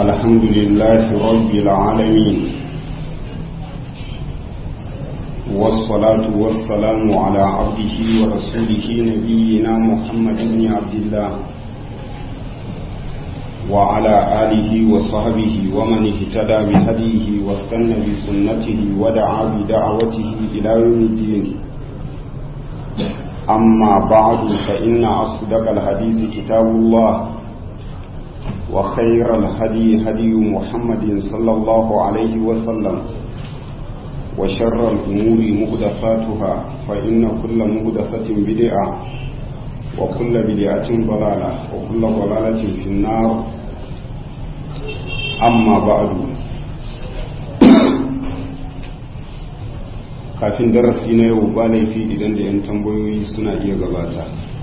الحمد لله رب العالمين والصلاة والسلام على عبده ورسوله نبينا محمد بن عبد الله وعلى آله وصحبه ومن اهتدى بهديه واستنى بسنته ودعا بدعوته إلى يوم الدين أما بعد فإن أصدق الحديث كتاب الله وخير الهدي هدي محمد صلى الله عليه وسلم وشر الأمور مهدفاتها فإن كل مهدفة بدعة وكل بدعة ضلالة وكل ضلالة في النار أما بعد kafin darasi na yau ba laifi idan da 'yan tambayoyi suna iya gabata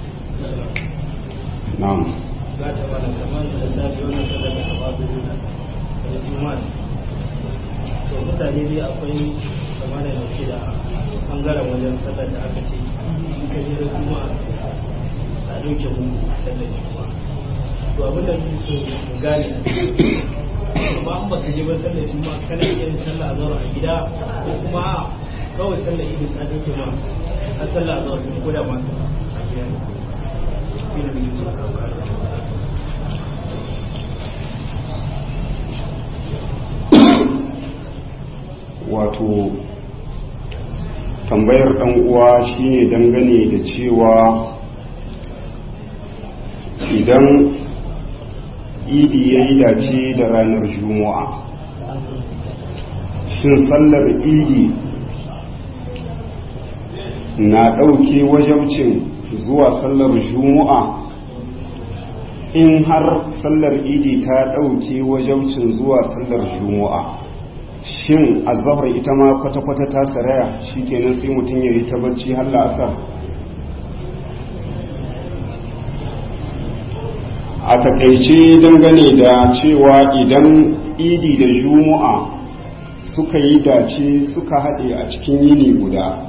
na'am gata mana kamar da safi wannan sallar da babu nuna da juma'a to mutane dai akwai kamar da ke da bangaren wajen sallar da aka ce in ka je da juma'a a dauke mu sallar juma'a to abin da muke so mu gane ba an baka je ba sallar juma'a kana iya yin sallah a zaura a gida ko kuma kawai sallar idin ta dauke ma a sallah a zaura ko da ma a gida ne ina da yusuf wato tambayar dan uwa shine dangane da cewa idan idi ya yi dace da ranar juma'a shin sallar idi na ɗauke wajabcin zuwa sallar juma'a in har sallar idi ta ɗauke wajabcin zuwa sallar juma'a shin azahar ita ma kwata-kwata ta saraya shi kenan sai mutum ya yi ta bacci har la'asar a takaice dangane da cewa idan idi da juma'a suka yi dace suka haɗe a cikin yini guda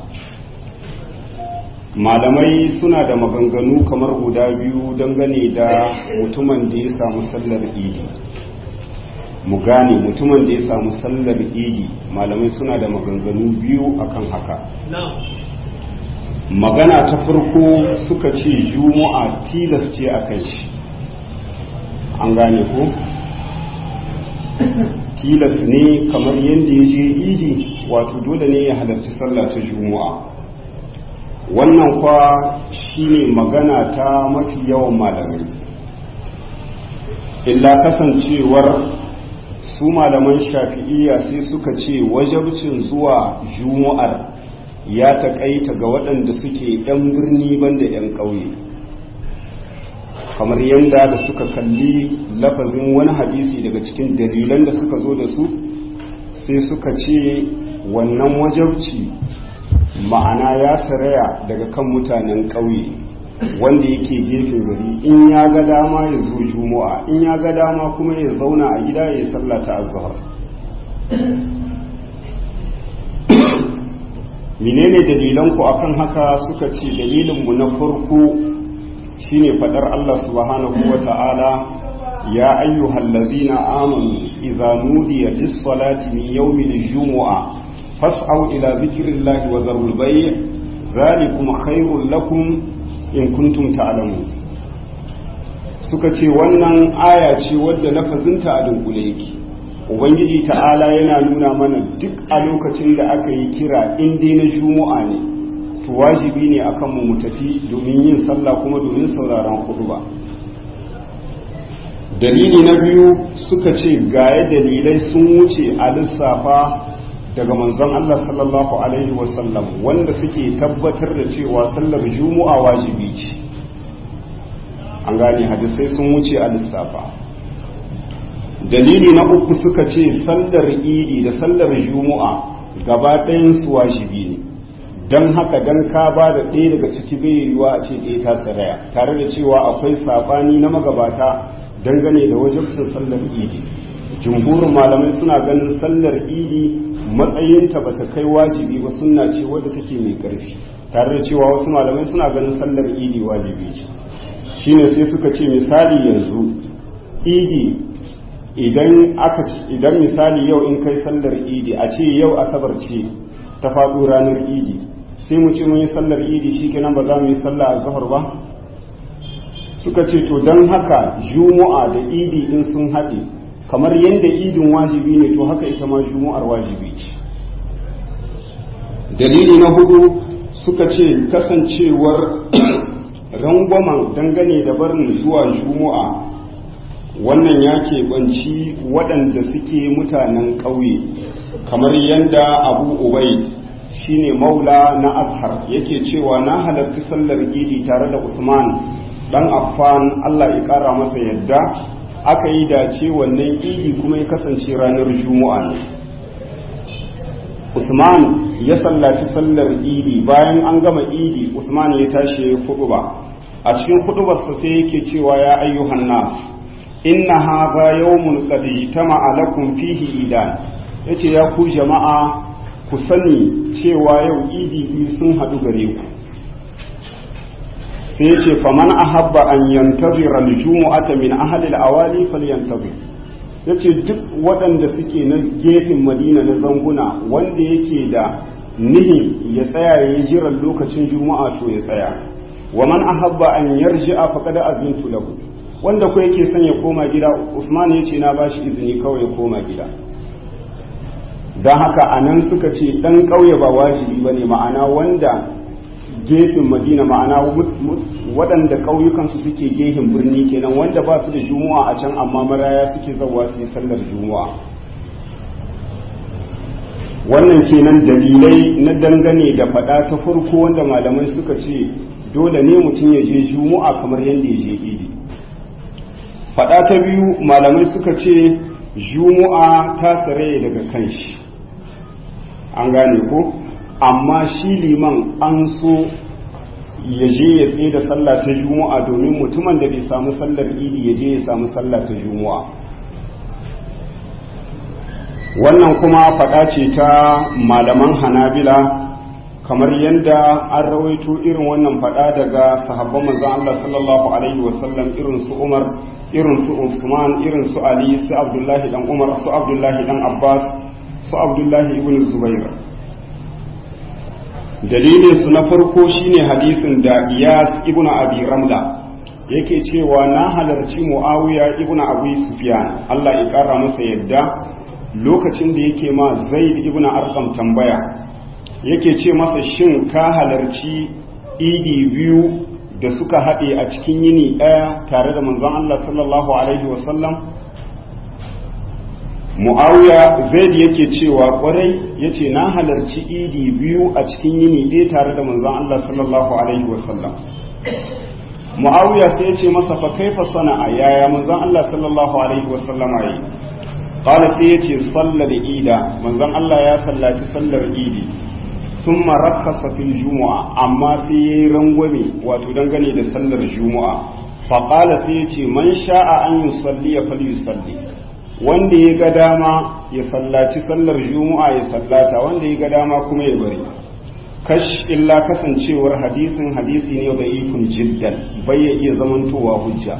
malamai suna da maganganu kamar guda biyu dangane da mutumin da ya samu sallar idi mu gane mutumin da ya samu sallar idi malamai suna da maganganu biyu akan haka magana ta farko suka ce juma'a tilas ce a kai shi an gane ko tilas ne kamar yadda ya je idi wato dole ne ya halarci sallah ta juma'a wannan kwa shine magana ta mafi yawan malamai illa kasancewar su malaman shafi'iyya sai suka ce wajabcin zuwa juma'ar ya taƙaita ga waɗanda suke 'yan birni banda 'yan ƙauye kamar yadda da suka kalli lafazin wani hadisi daga cikin dalilan da suka zo da su sai suka ce wannan wajabci ma'ana ya saraya daga kan mutanen ƙauye wanda yake gefen gari in ya ga dama ya zo juma'a in ya ga dama kuma ya zauna a gida ya sallata azhar menene dalilan ku akan haka suka ce dalilin mu na farko shine fadar Allah subhanahu wata'ala ya ayyuhal ladhina amanu idza nudiya lis-salati min yawmil jumu'a fas'au ila dhikrillahi wa dharul bay' dhalikum khairul lakum in kuntum ta'lamu suka ce wannan aya ce wadda lafazinta a dunkule yake ubangiji ta'ala yana nuna mana duk a lokacin da aka yi kira in dai na juma'a ne to wajibi ne akan mu mu tafi domin yin sallah kuma domin sauraron khutba dalili na biyu suka ce gaya dalilai sun wuce a lissafa daga manzon Allah sallallahu Alaihi wasallam wanda suke tabbatar da cewa sallar juma'a wajibi ce an gane hadisai sun wuce a lissafa dalili na uku suka ce sallar idi da sallar juma'a gaba su wajibi ne don haka don ka ba da ɗaya daga ciki bai yiwuwa a ce ɗaya ta tsaraya tare da cewa akwai saɓani na magabata dangane da wajibcin sallar idi jumhurin malamai suna ganin sallar idi matsayinta ba ta kai wajibi ba sunna ce wadda take mai ƙarfi tare da cewa wasu malamai suna ganin sallar idi wajibi ce shine sai suka ce misali yanzu idi idan aka idan misali yau in kai sallar idi a ce yau asabar ce ta faɗo ranar idi sai mu ce mun yi sallar idi shikenan ba za mu yi sallah a zahar ba suka ce to don haka juma'a da idi in sun haɗe kamar yadda idin wajibi ne to haka ita ma juma'ar wajibi ce dalili na hudu suka ce kasancewar rangwamen dangane da barin zuwa juma'a wannan ya keɓanci waɗanda suke mutanen ƙauye kamar yadda abu ubai shine maula na azhar yake cewa na halarci sallar idi tare da usman dan affan allah ya ƙara masa yadda aka yi dace wannan idi kuma ya kasance ranar juma'a ne usman ya sallaci sallar idi bayan an gama idi usman ya tashi ya kudu ba a cikin kudubarsa sai yake cewa ya ayyuhan nas inna hadha yawmun qad ijtama'a lakum fihi idan yace ya ku jama'a ku sani cewa yau idi biyu sun hadu gare ku sai yace faman ahabba an yantazira al-jumu'ata min ahli al-awali falyantazir yace duk waɗanda suke na gefen madina na zanguna wanda yake da nihi ya tsaya ya yi jiran lokacin juma'a to ya tsaya wa man ahabba an yarji'a faqad azintu lahu wanda ko yake son ya koma gida Usman ya ce na bashi izini kawai ya koma gida don haka anan suka ce dan ƙauye ba wajibi bane ma'ana wanda gefen madina ma'ana waɗanda ƙauyukansu suke gefen birni kenan wanda ba su da juma'a a can amma maraya suke zawa su yi sallar juma'a wannan kenan dalilai na dangane da faɗa ta farko wanda malamai suka ce dole ne mutum ya je juma'a kamar yadda ya je idi faɗa ta biyu malamai suka ce juma'a ta tsare daga kanshi an gane ko amma shi liman an so ya je ya tsaye da sallah ta juma'a domin mutumin da bai samu sallar idi ya je ya samu sallah ta juma'a wannan kuma faɗa ce ta malaman hanabila kamar yadda an rawaito irin wannan faɗa daga sahabban manzon Allah sallallahu alaihi wasallam irin su Umar irin su Usman irin su Ali su Abdullahi dan Umar su Abdullahi dan Abbas su Abdullahi ibn Zubair dalilin su na farko shine hadisin da Iyas ibn Abi Ramla yake cewa na halarci Muawiya ibn Abi Sufyan Allah ya kara masa yadda lokacin da yake ma Zaid ibn Arqam tambaya yake ce masa shin ka halarci idi biyu da suka haɗe a cikin yini ɗaya tare da manzon Allah sallallahu alaihi wasallam mu'awiya zaid yake cewa kwarai yace na halarci idi biyu a cikin yini ɗaya tare da manzon Allah sallallahu alaihi wasallam mu'awiya sai yace masa fa kaifa sana'a yaya manzon Allah sallallahu alaihi wasallam yi qala sai yace sallar ida manzon Allah ya sallaci sallar idi ثم رخص في الجمعة أما سي رنغومي واتو دنغني da sallar juma'a faƙala sai ce man sha'a an yi salli ya fali salli wanda ya ga dama ya sallaci sallar juma'a ya sallata wanda ya ga dama kuma ya bari kash illa kasancewar hadisin hadisi ne da ikun jiddan bai ya iya zamantowa hujja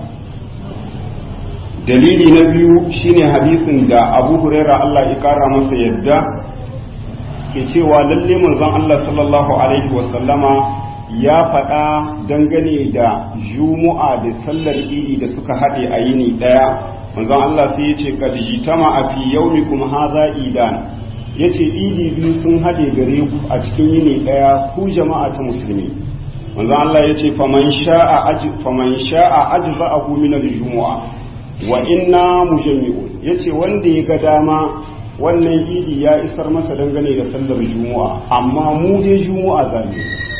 dalili na biyu shine hadisin da abu huraira Allah ya kara masa yadda ke cewa lalle manzon Allah sallallahu alaihi wasallama ya faɗa dangane da juma'a da sallar idi da suka haɗe a yini ɗaya manzon Allah sai ya ce kad jitama a fi yaumikum hadha idan yace idi biyu sun haɗe gare ku a cikin yini ɗaya ku jama'a ta musulmi manzon Allah yace faman sha'a aj faman sha'a ajza'ahu min al-jumu'a wa inna mujammi'un yace wanda ya ga dama wannan idi ya isar masa dangane da sallar juma'a amma mu dai juma'a zamu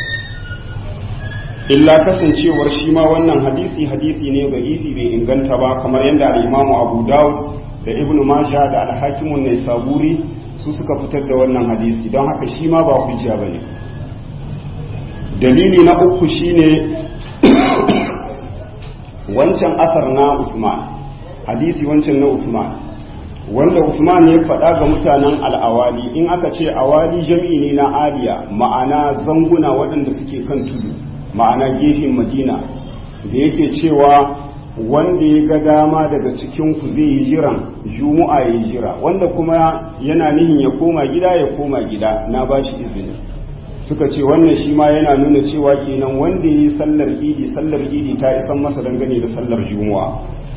illa kasancewar shi ma wannan hadisi hadisi ne ga isi bai inganta ba kamar yadda al-imamu abu dawud da ibnu majah da al-hakimun naisaburi su suka fitar da wannan hadisi don haka shi ma ba hujja bane dalili na uku shine wancan asar na usman hadisi wancan na usman wanda Usman ya faɗa ga mutanen al'awali in aka ce awali jam'i ne na aliya ma'ana zanguna waɗanda suke kan tudu ma'ana gefen madina da yake cewa wanda ya ga dama daga cikin ku zai yi jiran juma'a ya yi jira wanda kuma yana nihin ya koma gida ya koma gida na ba shi izini suka ce wannan shi ma yana nuna cewa kenan wanda ya yi sallar idi sallar idi ta isan masa dangane da sallar juma'a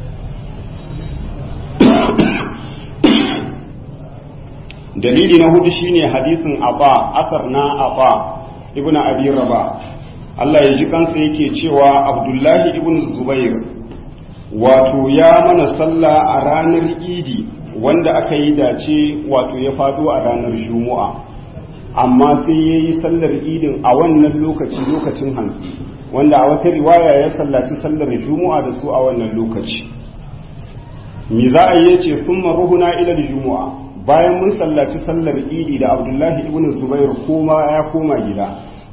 dalili na hudu shine hadisin aba asar na aba ibn abi raba Allah ya ji kansa yake cewa abdullahi ibn zubair wato ya mana sallah a ranar idi wanda aka yi dace wato ya fado a ranar juma'a amma sai ya yi sallar idin a wannan lokaci lokacin hantsi wanda a wata riwaya ya sallaci sallar juma'a da su a wannan lokaci mi za a yi ce sun maruhuna ilal juma'a bayan mun sallaci sallar idi da abdullahi ibn zubair koma ya koma gida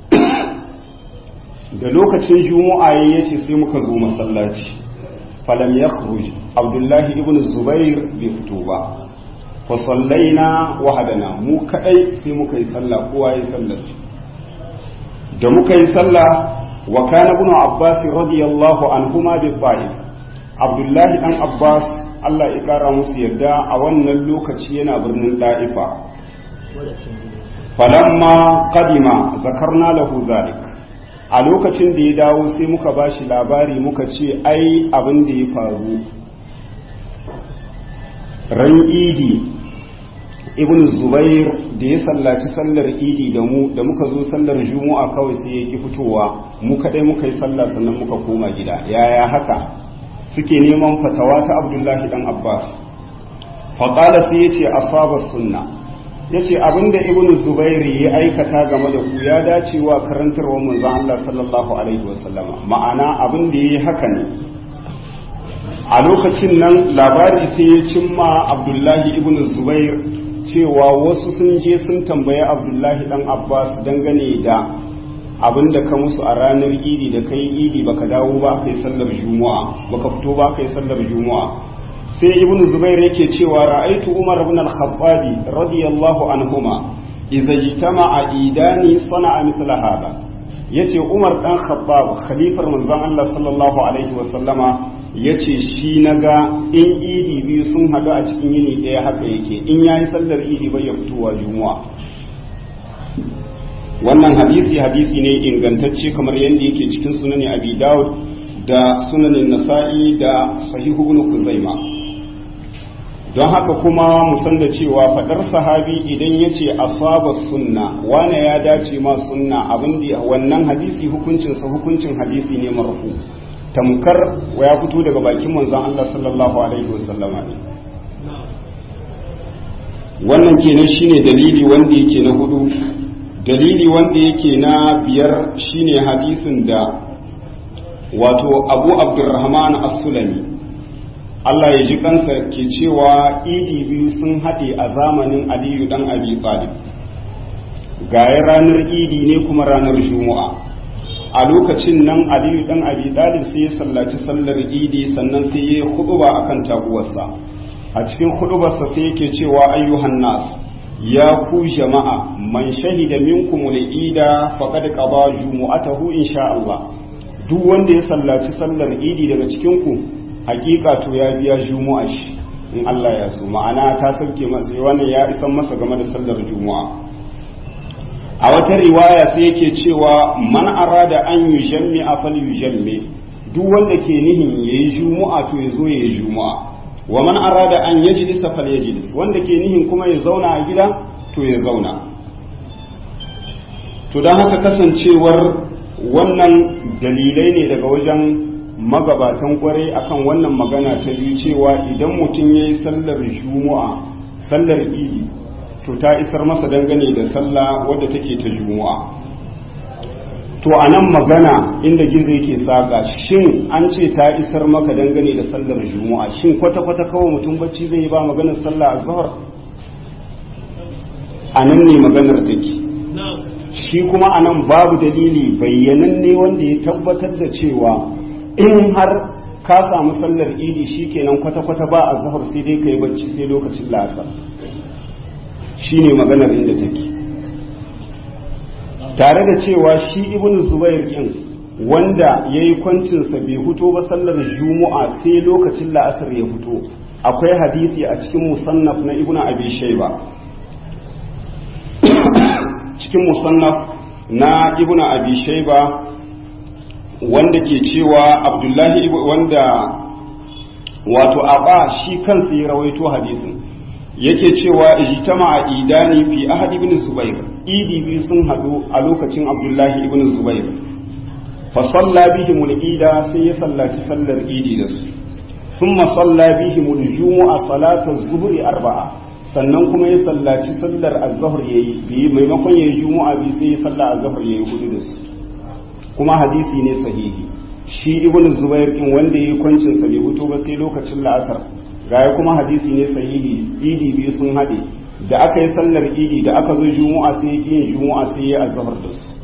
da lokacin juma'a ya ce sai muka zo masallaci falam ya abdullahi ibn zubair bai fito ba fa sallaina wahadana mu kadai sai muka yi sallah kowa ya sallar da muka yi sallah wa kana ibn abbas radiyallahu anhuma bi ta'if abdullahi dan abbas Allah ya kara musu yadda a wannan lokaci yana birnin da'ifa falamma qadima zakarna lahu zalik a lokacin da ya dawo sai muka bashi labari muka ce ai abin da ya faru ran idi ibn zubair da ya sallaci sallar idi da mu da muka zo sallar juma'a kawai sai ya ki fitowa mu kadai muka yi sallah sannan muka koma gida yaya haka suke neman fatawa ta abdullahi dan abbas faƙala sai ya ce asaba sunna ya ce abinda ibn zubair ya aikata game da ku ya dace wa karantarwar manzon allah sallallahu alaihi wasallama ma'ana abin da ya yi haka ne a lokacin nan labari sai ya cimma abdullahi ibn zubair cewa wasu sun je sun tambayi abdullahi dan abbas dangane da abin da ka musu a ranar idi da kai idi baka dawo ba kai sallar juma'a baka fito ba kai sallar juma'a sai ibn zubair yake cewa ra'aitu umar ibn al-khattabi radiyallahu anhuma idza ijtama'a idani sana'a mithla hada yace umar dan khattab khalifar manzon Allah sallallahu alaihi wa sallama ya ce shi na ga in idi biyu sun haɗu a cikin yini ɗaya haka yake in ya yi sallar idi bai ya fitowa juma'a wannan hadisi hadisi ne ingantacce kamar yadda yake cikin sunanin abi dawud da sunanin nasa'i da sahihu ibn kuzaima don haka kuma mu san da cewa fadar sahabi idan ya ce asaba sunna wane ya dace ma sunna abin da wannan hadisi hukuncinsa hukuncin hadisi ne marfu tamkar ya fito daga bakin manzon Allah sallallahu alaihi wasallama ne wannan kenan shine dalili wanda yake na hudu dalili wanda yake na biyar shine hadisin da wato Abu Abdurrahman As-Sulami Allah ya ji kansa ke cewa idi biyu sun haɗe a zamanin Aliyu dan Abi Talib gaya ranar idi ne kuma ranar Juma'a a lokacin nan aliyu dan abi dalib sai ya sallaci sallar idi sannan sai ya yi huduba akan taguwarsa a cikin hudubarsa sai yake cewa ayyuhan nas ya ku jama'a man shahida minkum al-ida faqad qada jumu'atahu insha Allah duk wanda ya sallaci sallar idi daga cikin ku hakika to ya biya jumu'a shi in Allah ya so ma'ana ta sauke masa wannan ya isan masa game da sallar jumu'a a wata riwaya sai yake cewa man arada an yi jammi a fal yi jammi duk wanda ke nihin ya yi jumu'a to ya zo ya yi jumu'a wa man arada an ya jilisa fal ya jilis wanda ke nihin kuma ya zauna a gida to ya zauna to don haka kasancewar wannan dalilai ne daga wajen magabatan kwarai akan wannan magana ta biyu cewa idan mutum ya yi sallar jumu'a sallar idi to ta isar masa dangane da sallah wadda take ta juma'a to a nan magana inda gizo yake saka shin an ce ta isar maka dangane da sallar juma'a shin kwata-kwata kawai mutum bacci zai yi ba maganar sallah a zahar a nan ne maganar take shi kuma a nan babu dalili bayyananne wanda ya tabbatar da cewa in har ka samu sallar idi shi kenan kwata-kwata ba a zahar sai dai ka yi bacci sai lokacin la'asar shi ne maganar inda take tare da cewa shi ibn zubair din wanda ya yi kwancinsa bai fito ba sallar juma'a sai lokacin la'asar ya fito akwai hadisi a cikin musannaf na ibnu abi shayba cikin musannaf na ibnu abi shayba wanda ke cewa abdullahi wanda wato aba shi kansa ya rawaito hadisin yake cewa ijtama'a idani fi ahad ibn zubair idi biyu sun hadu a lokacin abdullahi ibn zubair fa salla bihim al-ida sai ya sallaci sallar idi da su thumma salla bihim al-jumu'a salata az-zuhri arba'a sannan kuma ya sallaci sallar az-zuhr yayi bi maimakon yayi jumu'a bi sai ya salla az-zuhr yayi hudu da su kuma hadisi ne sahihi shi ibn zubair din wanda yayi kwancin sa bai hutu ba sai lokacin la'asar gaya kuma hadisi ne sahihi idi biyu sun haɗe da aka yi sallar idi da aka zo juma'a sai ya yin juma'a sai ya azhar da su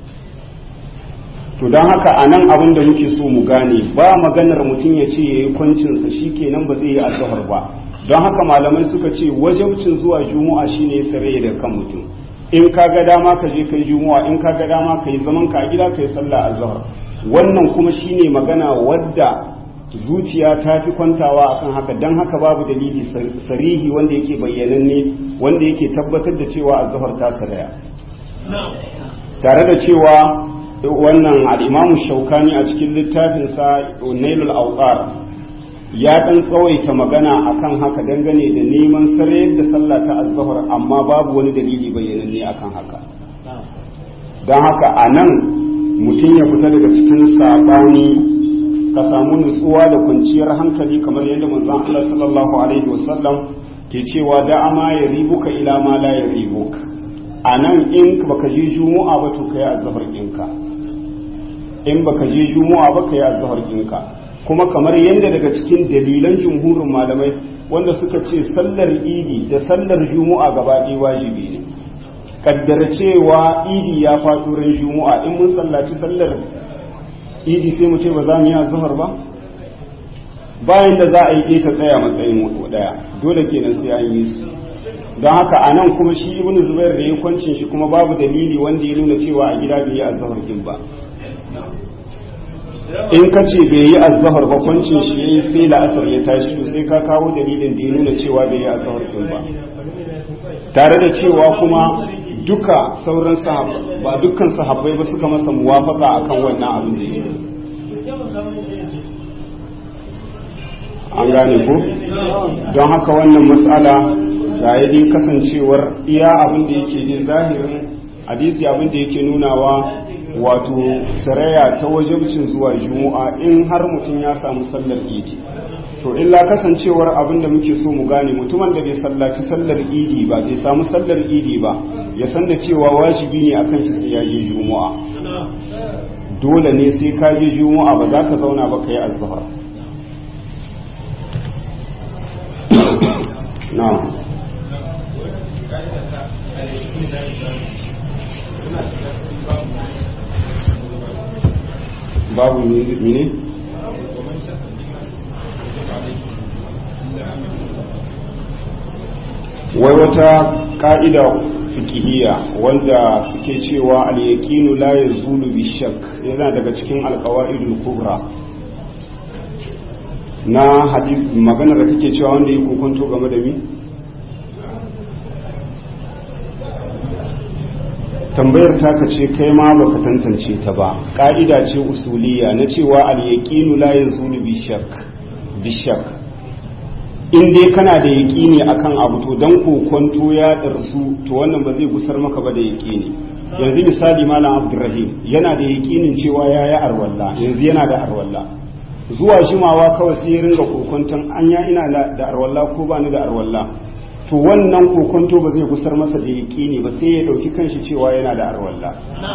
to don haka a nan abin da muke so mu gane ba maganar mutum ya ce ya yi kwancinsa shi kenan ba zai yi azhar ba don haka malamai suka ce wajabcin zuwa juma'a shine ya sare da kan mutum in ka ga dama ka je kai juma'a in ka ga dama ka yi zaman ka a gida ka yi sallah azhar wannan kuma shine magana wadda zuciya ta fi kwantawa akan haka don haka babu dalili sarihi wanda yake bayyananne wanda yake tabbatar da cewa azhar ta saraya tare da cewa wannan al'imamu shaukani a cikin littafinsa nailul auqar ya ɗan tsawaita magana akan haka dangane da neman sarayar da sallah ta azhar amma babu wani dalili bayyananne akan haka don haka a nan mutum ya fita daga cikin saɓani ka samu nutsuwa da kwanciyar hankali kamar yadda manzon Allah sallallahu alaihi wasallam ke cewa da ama ya ribuka ila ma la ya ribuk anan in baka je juma'a ba to kai azhar ɗinka in baka je juma'a ba kai azhar ɗinka kuma kamar yadda daga cikin dalilan jumhurin malamai wanda suka ce sallar idi da sallar juma'a gaba ɗaya wajibi ne kaddara cewa idi ya faɗo ran juma'a in mun sallaci sallar idi sai mu ce ba za mu yi azhar ba bayan da za a yi ta tsaya matsayin wato daya dole kenan sai an yi su don haka a nan kuma shi ibn zubair da ya kwancin shi kuma babu dalili wanda ya nuna cewa a gida bai yi azhar din ba in ka ce bai yi azhar ba kwancin shi yayi sai la'asar ya tashi to sai ka kawo dalilin da ya nuna cewa bai yi azhar din ba tare da cewa kuma duka sauran sahabbai ba dukkan sahabbai ba suka masa muwafaka akan wannan abin da yake an gane ko don haka wannan matsala ga yadda kasancewar iya abin da yake din zahirin hadisi abin da yake nunawa wato saraya ta wajibcin zuwa juma'a in har mutum ya samu sallar idi to illa kasancewar abin da muke so mu gane mutumin da bai sallaci sallar idi ba bai samu sallar idi ba ya san da cewa wajibi ne akan shi sai ya je juma'a dole ne sai ka je juma'a ba za ka zauna ba ka yi azhar na'am babu mene wai wata ka'ida fikihiyya wanda suke cewa al-yaqinu la yazulu bi shakk yana daga cikin al-qawaidul kubra na hadith magana da kake cewa wanda yake kokonto game da mi tambayar taka ce kai ma baka tantance ta ba ka'ida ce usuliya na cewa al-yaqinu la yazulu bi shakk bi shakk in dai kana da yaƙini akan abu to dan kokonto ya ɗarsu to wannan ba zai gusar maka ba da yaƙini yanzu misali malam abdurrahim yana da yaƙinin cewa ya yi arwalla yanzu yana da arwalla zuwa jimawa kawai sai ya ringa kokonton anya ina da arwalla ko ba ni da arwalla to wannan kokonto ba zai gusar masa da yaƙini ba sai ya ɗauki kanshi cewa yana da arwalla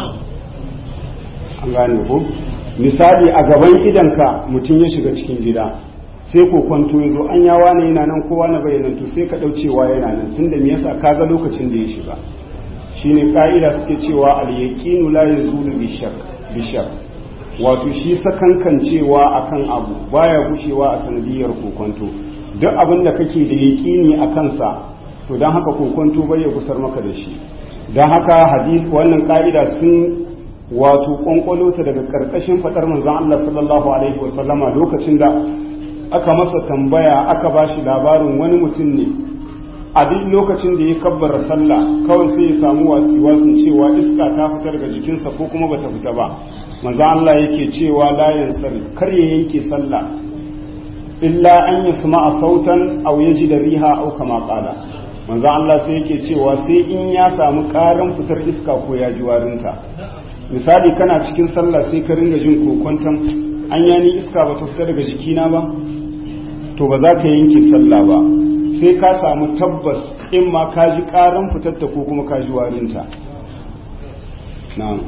an gane ko misali a gaban idanka mutum ya shiga cikin gida sai ko kwanto ya zo an yawa ne yana nan kowa na bayanan to sai ka ɗaucewa yana nan tun da me yasa ka ga lokacin da ya shiga shine ka'ida suke cewa al yaqinu la yazulu bi shakk bi shakk wato shi sakankan cewa akan abu baya gushewa a sanadiyar kokonto duk abin da kake da yaqini a kansa to dan haka kokonto bai ya gusar maka da shi dan haka hadisi wannan ka'ida sun wato kwankwalo ta daga karkashin fadar manzon Allah sallallahu alaihi wasallama lokacin da aka masa tambaya aka bashi labarin wani mutum ne a duk lokacin da ya kabbara sallah kawai sai ya samu wasiwasin cewa iska ta fita daga jikinsa ko kuma bata fita ba manzo Allah yake cewa la yansari kar ya yanke sallah illa an yasma'a sautan aw yajida riha aw kama qala manzo Allah sai yake cewa sai in ya samu karan fitar iska ko ya ji warinta misali kana cikin sallah sai ka ringa jin kokonton an yani iska bata fita daga jikina ba to ba za ka yanke sallah ba sai ka samu tabbas in ma ka ji karan fitatta ko kuma ka ji warinta na'am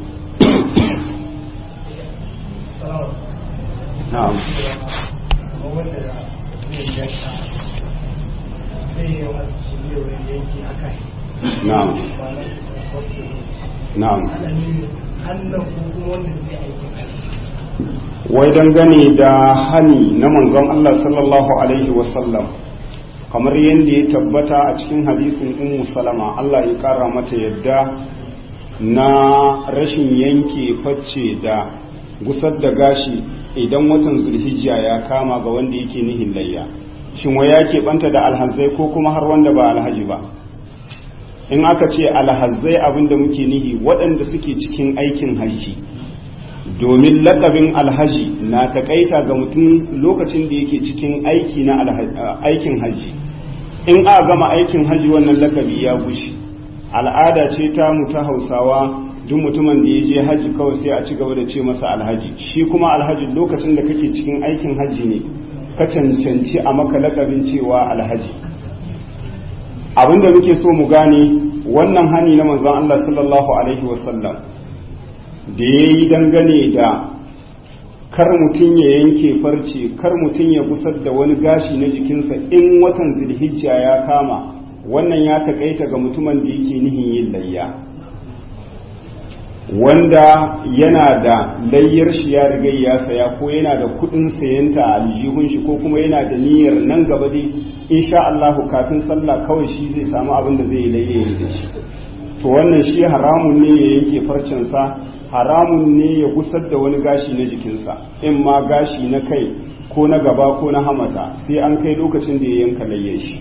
na'am na'am na'am wai dangane da hani na manzon Allah sallallahu alaihi wasallam kamar yadda ya tabbata a cikin hadisin ummu salama Allah ya kara mata yadda na rashin yanke facce da gusar da gashi idan watan zulhijja ya kama ga wanda yake nihin layya shin wai ya keɓanta da alhazai ko kuma har wanda ba alhaji ba in aka ce alhazai abinda muke nihi waɗanda suke cikin aikin hajji domin lakabin alhaji na takaita ga mutum lokacin da yake cikin aiki na aikin hajji in a gama aikin hajji wannan lakabi ya gushi al'ada ce ta mu ta hausawa duk mutumin da ya je hajji kawai sai a ci gaba da ce masa alhaji shi kuma alhaji lokacin da kake cikin aikin hajji ne ka cancanci a maka lakabin cewa alhaji abinda muke so mu gane wannan hani na manzon Allah sallallahu alaihi wasallam da ya yi dangane da kar mutum ya yanke farce kar mutum ya gusar da wani gashi na jikinsa in watan zilhijja ya kama wannan ya takaita ga mutumin da yake nihin yin layya wanda yana da layyar shi ya riga ya saya ko yana da kudin sayanta a aljihun shi ko kuma yana da niyyar nan gaba dai insha Allah kafin sallah kawai shi zai samu abin da zai layye da shi to wannan shi haramun ne ya yanke farcensa haramun ne ya gusar da wani gashi na jikinsa in ma gashi na kai ko na gaba ko na hamata sai an kai lokacin da ya yanka layye shi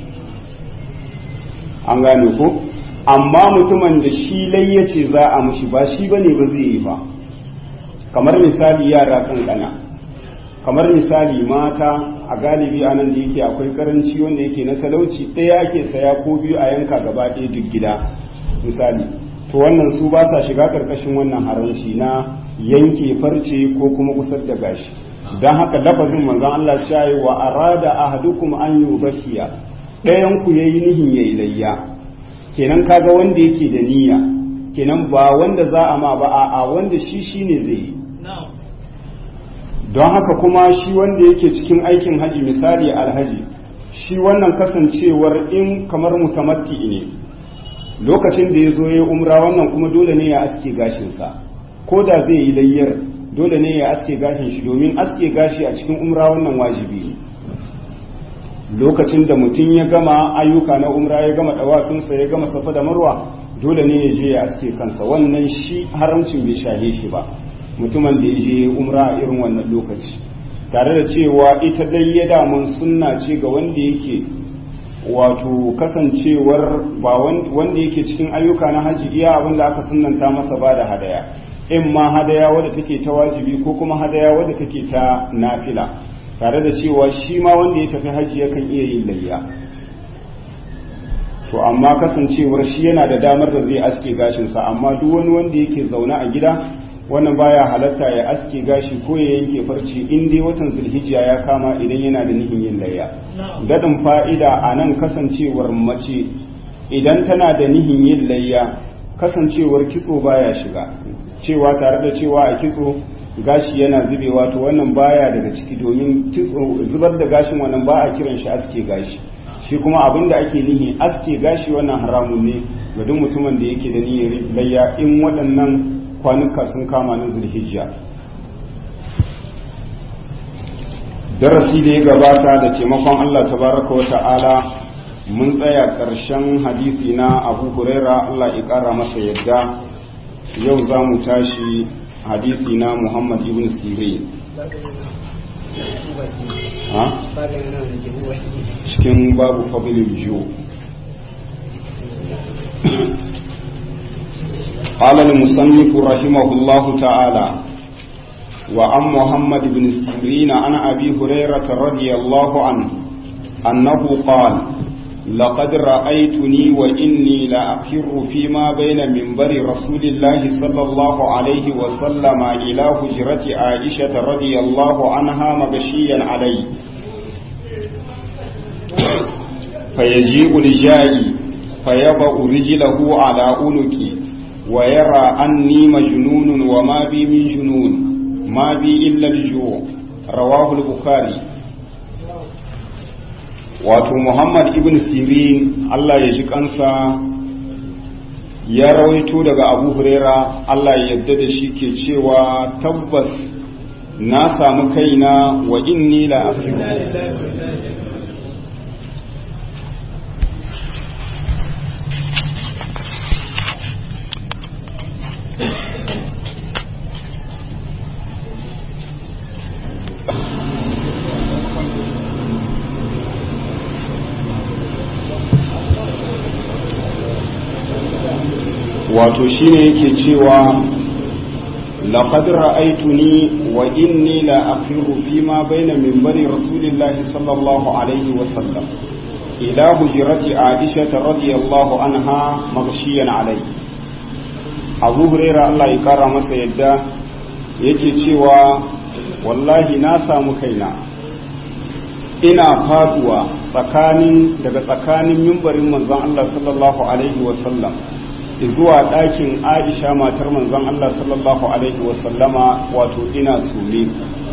an gane ko amma mutumin da shi layyace za a mushi ba shi bane ba zai yi ba kamar misali yara kankana kamar misali mata a galibi a nan da yake akwai karanci wanda yake na talauci ɗaya ake saya ko biyu a yanka gaba ɗaya duk gida misali to wannan su ba sa shiga karkashin wannan haramci na yanke farce ko kuma kusar da gashi don haka lafazin manzon Allah cewa wa arada ahadukum an yubakiya ɗayan ku yayi nihin yayi layya kenan kaga wanda yake da niyya kenan ba wanda za a ma ba a wanda shi shine zai yi don haka kuma shi wanda yake cikin aikin haji misali alhaji shi wannan kasancewar in kamar mutamatti ne lokacin da ya zo ya umra wannan kuma dole ne ya aske gashinsa ko da zai yi layyar dole ne ya aske gashin shi domin aske gashi a cikin umra wannan wajibi ne lokacin da mutum ya gama ayyuka na umra ya gama dawafinsa ya gama safa da marwa dole ne ya je ya aske kansa wannan shi haramcin bai shahe shi ba mutumin da ya je umra a irin wannan lokaci tare da cewa ita dai ya damun sunna ce ga wanda yake wato kasancewar ba wanda yake cikin ayyuka na haji iya abin da aka sunanta masa ba da hadaya in ma hadaya wadda take ta wajibi ko kuma hadaya wadda take ta nafila tare da cewa shi ma wanda ya tafi haji yakan iya yin layya to amma kasancewar shi yana da damar da zai aske gashinsa amma duk wani wanda yake zaune a gida wannan baya halatta ya aske gashi ko ya yanke farce in dai watan zulhijja ya kama idan yana da nihin yin layya dadin fa'ida a nan kasancewar mace idan tana da nihin yin layya kasancewar kitso baya shiga cewa tare da cewa a kitso gashi yana zubewa to wannan baya daga ciki domin zubar da gashin wannan ba a kiran shi aske gashi shi kuma abin da ake nihi aske gashi wannan haramun ne ga duk mutumin da yake da niyyar layya in waɗannan kwanuka sun kama na zulhijja darasi da ya gabata da taimakon Allah tabaraka wa ta'ala mun tsaya ƙarshen hadisi na abu huraira Allah ya ƙara masa yadda yau za mu tashi hadisi na muhammad ibn sirin ha cikin babu fadlil ju قال المصنف رحمه الله تعالى وعن محمد بن سيرين عن أبي هريرة رضي الله عنه أنه قال لقد رأيتني وإني لأخر فيما بين منبر رسول الله صلى الله عليه وسلم إلى هجرة عائشة رضي الله عنها مغشيا علي فيجيء الجائي فيضع رجله على عنقي ويرى أني مجنون وما بي من جنون ما بي إلا الجوع رواه البخاري wato Muhammad ibn Sirin Allah ya ji kansa ya rawaito daga Abu Huraira Allah ya yadda da shi ke cewa tabbas na samu kaina wa inni la wato shine yake cewa laqad ra'aytuni wa inni la akhiru fima bayna minbari rasulillahi sallallahu alaihi wa sallam ila hujrati aisha radiyallahu anha maghshiyan alai abu huraira Allah ya kara masa yadda yake cewa wallahi na samu kaina ina faduwa tsakanin daga tsakanin mimbarin manzon Allah sallallahu alaihi wa sallam zuwa ɗakin aisha matar manzon Allah sallallahu alaihi wasallama wato ina sule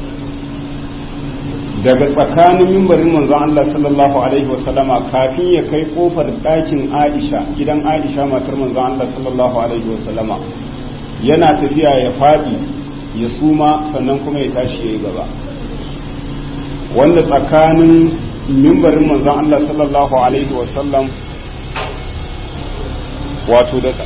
daga tsakanin mimbarin manzon Allah sallallahu alaihi wasallama kafin ya kai kofar ɗakin aisha gidan aisha matar manzon Allah sallallahu alaihi wasallama yana tafiya ya faɗi ya suma sannan kuma ya tashi ya yi gaba wanda tsakanin mimbarin manzon Allah sallallahu alaihi wasallam wato da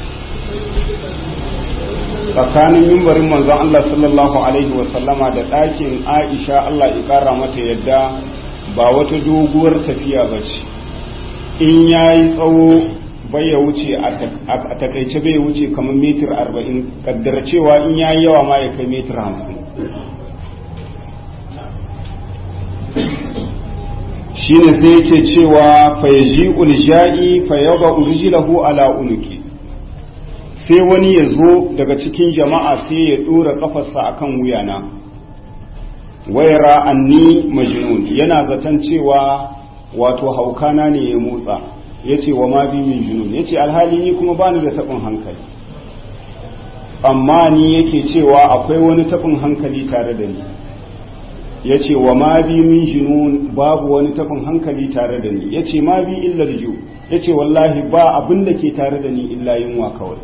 tsakanin mimbarin manzon Allah sallallahu alaihi wasallama da ɗakin Aisha Allah ya ƙara mata yadda ba wata doguwar tafiya ba ce in ya yi tsawo bai ya wuce a takaice bai wuce kamar mitir arba'in kaddara cewa in ya yi yawa ma ya kai mitir hamsin shine sai yake cewa fayaji ulja'i fayaba urjilahu ala unuki sai wani ya zo daga cikin jama'a sai ya dora kafarsa akan wuyana wayara anni majnun yana zaton cewa wato haukana ne ya motsa yace wa ma bi min junun yace alhali ni kuma bani da tabin hankali amma ni yake cewa akwai wani tabin hankali tare da ni ya ce wa ma bi min junun babu wani tafin hankali tare da ni ya ce ma bi illar ju ya ce wallahi ba abin da ke tare da ni illa yunwa kawai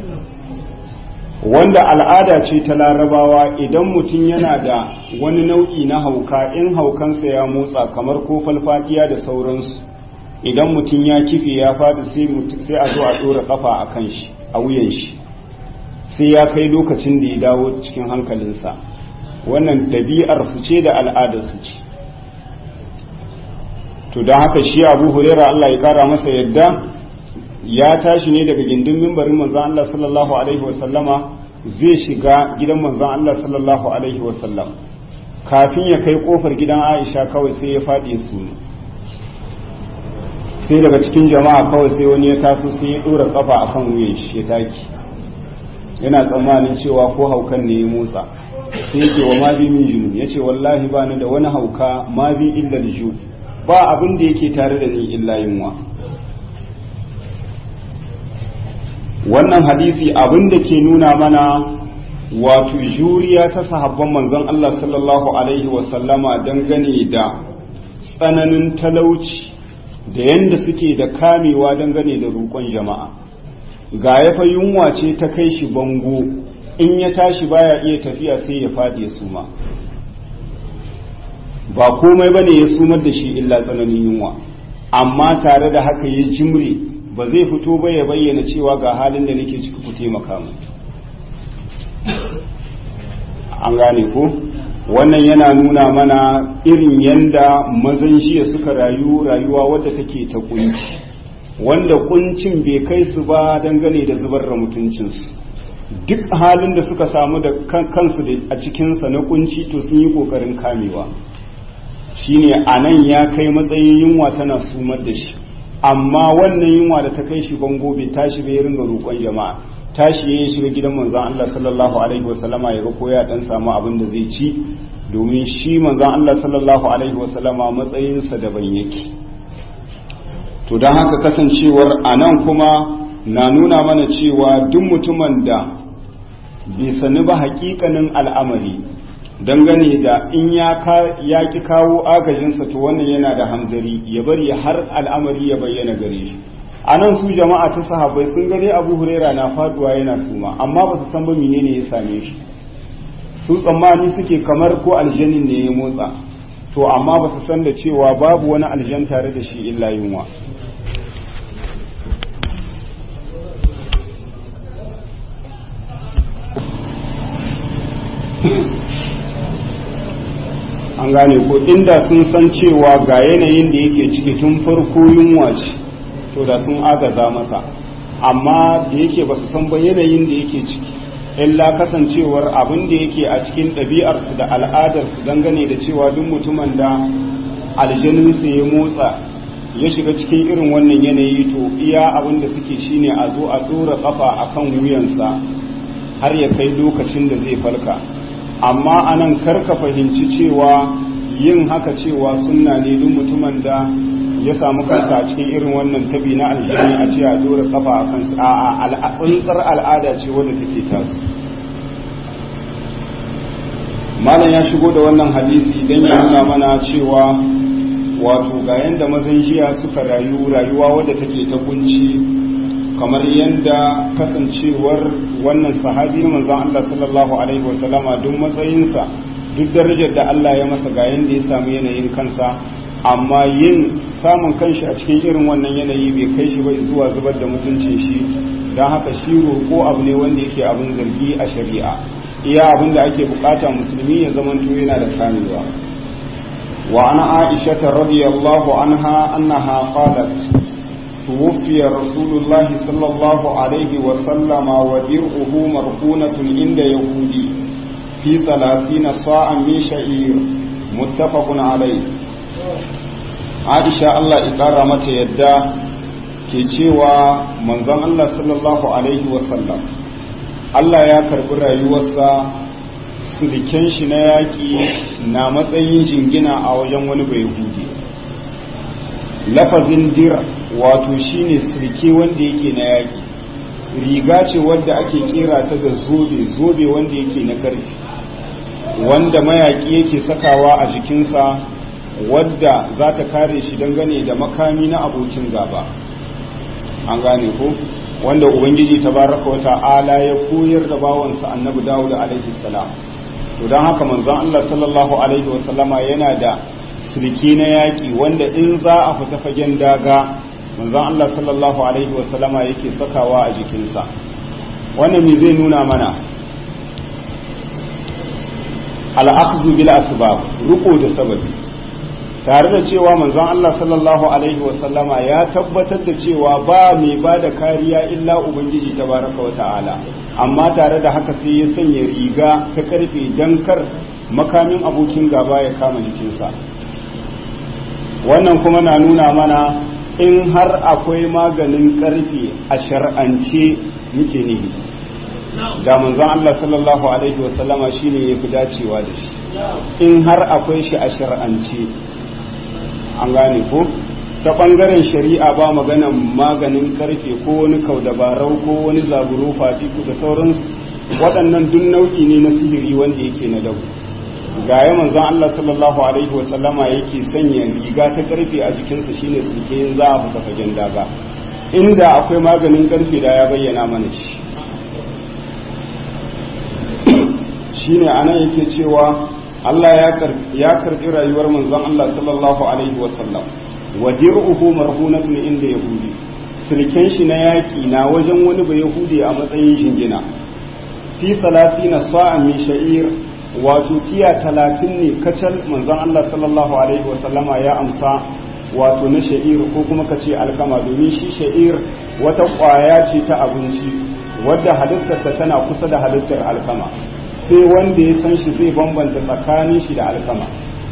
wanda al'ada ce ta larabawa idan mutum yana da wani nau'i na hauka in haukansa ya motsa kamar ko falfadiya da sauransu idan mutum ya kife ya fadi sai a zo a ɗora kafa a kan shi a wuyan shi sai ya kai lokacin da ya dawo cikin hankalinsa wannan ɗabi'ar su ce da al'adar su ce to don haka shi abu hurera Allah ya kara masa yadda ya tashi ne daga gindin mimbarin manzan Allah sallallahu alaihi wasallama zai shiga gidan manzan Allah sallallahu alaihi wasallam kafin ya kai kofar gidan Aisha kawai sai ya faɗi su sai daga cikin jama'a kawai sai wani ya taso sai ya ɗora kafa akan wuyan shi ya taki yana tsammanin cewa ko haukan ne ya motsa sai ce wa ma bi min junun yace wallahi ba ni da wani hauka ma bi illa ju ba abin da yake tare da ni illa yunwa wannan hadisi abin da ke nuna mana wato juriya ta sahabban manzon Allah sallallahu alaihi wasallama dangane da tsananin talauci da yanda suke da kamewa dangane da roƙon jama'a ga yafa yunwa ce ta kai shi bango in ya tashi baya iya tafiya sai ya faɗi ya suma ba komai ba ne ya sumar da shi illa tsananin yunwa amma tare da haka ya jimre ba zai fito ba ya bayyana cewa ga halin da nake ciki ku taimaka mu an gane ko wannan yana nuna mana irin yanda mazan jiya suka rayu rayuwa wadda take ta kunci wanda kuncin bai kai su ba dangane da zubar da mutuncinsu duk halin da suka samu da kansu a cikinsa na kunci to sun yi kokarin kamewa shine a nan ya kai matsayin yunwa tana sumar da shi amma wannan yunwa da ta kai shi bango bai tashi bai ringa roƙon jama'a tashi ya shiga gidan manzon Allah sallallahu alaihi wasallama ya ga ko ya dan samu abin da zai ci domin shi manzon Allah sallallahu alaihi wasallama matsayinsa daban yake to don haka kasancewar a nan kuma na nuna mana cewa duk mutumin da bai sani ba hakikanin al'amari dangane da in ya ki kawo agajinsa to wannan yana da hamzari ya bari har al'amari ya bayyana gare shi a nan su jama'a ta sahabbai sun gani abu huraira na faduwa yana suma amma ba su san ba menene ya same shi su tsammani suke kamar ko aljanin ne ya motsa to amma ba su san da cewa babu wani aljan tare da shi illa yunwa an gane ko inda sun san cewa ga yanayin da yake ciki tun farko yunwa ce to da sun agaza masa amma da yake ba su san ba yanayin da yake ciki illa kasancewar abin da yake a cikin ɗabi'arsu da al'adarsu dangane da cewa duk mutumin da aljaninsu ya motsa ya shiga cikin irin wannan yanayi to iya abin da suke shine a zo a ɗora ƙafa a kan wuyansa har ya kai lokacin da zai falka amma anan karka fahimci cewa yin haka cewa sunna ne duk mutumin da ya samu kansa a cikin irin wannan tabi na aljini a ce a dora kafa a kansu a tsuntsar al'ada ce wadda take tasu malam ya shigo da wannan hadisi don ya nuna mana cewa wato ga yanda mazan jiya suka rayu rayuwa wadda take ta kunci kamar yadda kasancewar wannan sahabi na manzon Allah sallallahu alaihi wasallama duk matsayinsa duk darajar da Allah ya masa ga yanda ya samu yanayin kansa amma yin samun kanshi a cikin irin wannan yanayi bai kai shi ba zuwa zubar da mutuncin shi don haka shi roƙo abu ne wanda yake abin zargi a shari'a iya abin da ake bukata musulmi ya zamanto yana da kamewa wa ana aisha radiyallahu anha annaha qalat توفي رسول الله صلى الله عليه وسلم ودرعه مرهونة عند يهودي في ثلاثين صاعا من شعير متفق عليه عائشة الله إقارة متى يدى ke cewa manzon Allah sallallahu Alaihi wasallam Allah ya karɓi rayuwarsa siliken shi na yaƙi na matsayin jingina a wajen wani bai hudi lafazin dir wato shine sirke wanda yake na yaki riga ce wadda ake kera ta da zobe zobe wanda yake na karfi wanda mayaki yake sakawa a jikinsa wadda za ta kare shi dangane da makami na abokin gaba an gane ko wanda ubangiji tabaraka wa ta'ala ya koyar da bawansa annabi dawud alaihi salam to don haka manzon Allah sallallahu alaihi wa sallama yana da sulki na yaƙi wanda in za a fita fagen daga manzon Allah sallallahu alaihi wasallama yake sakawa a jikinsa wannan me zai nuna mana al'akhdhu bil asbab ruko da sababi tare da cewa manzon Allah sallallahu alaihi wasallama ya tabbatar da cewa ba mai ba da kariya illa ubangiji tabaraka wa ta'ala amma tare da haka sai ya sanya riga ta karfe dan kar makamin abokin gaba ya kama jikinsa wannan kuma na nuna mana in har akwai maganin karfi a shar'ance muke nihi da manzon Allah sallallahu alaihi wasallama shine yafi dacewa da shi in har akwai shi a shar'ance an gane ko ta bangaren shari'a ba maganan maganin karfe ko wani kaudabarau ko wani zaburo fatiku da sauransu waɗannan duk nau'i ne na sihiri wanda yake na dabu ga ya manzon Allah sallallahu alaihi wa sallama yake sanya riga ta karfe a jikinsa shine suke yin za a fita fagen daga inda akwai maganin karfe da ya bayyana mana shi shine anan yake cewa Allah ya karbi rayuwar manzon Allah sallallahu alaihi wa sallam wa dir'uhu marhunatun inda yahudi sirken shi na yaki na wajen wani ba yahudi a matsayin shingina fi salatina sa'a min sha'ir wato tiya talatin ne kacal manzon Allah sallallahu alaihi wasallama ya amsa wato na sha'ir ko kuma ka ce alkama domin shi sha'ir wata ƙwaya ce ta abinci wadda halittarsa tana kusa da halittar alkama sai wanda ya san shi zai bambanta tsakanin shi da alkama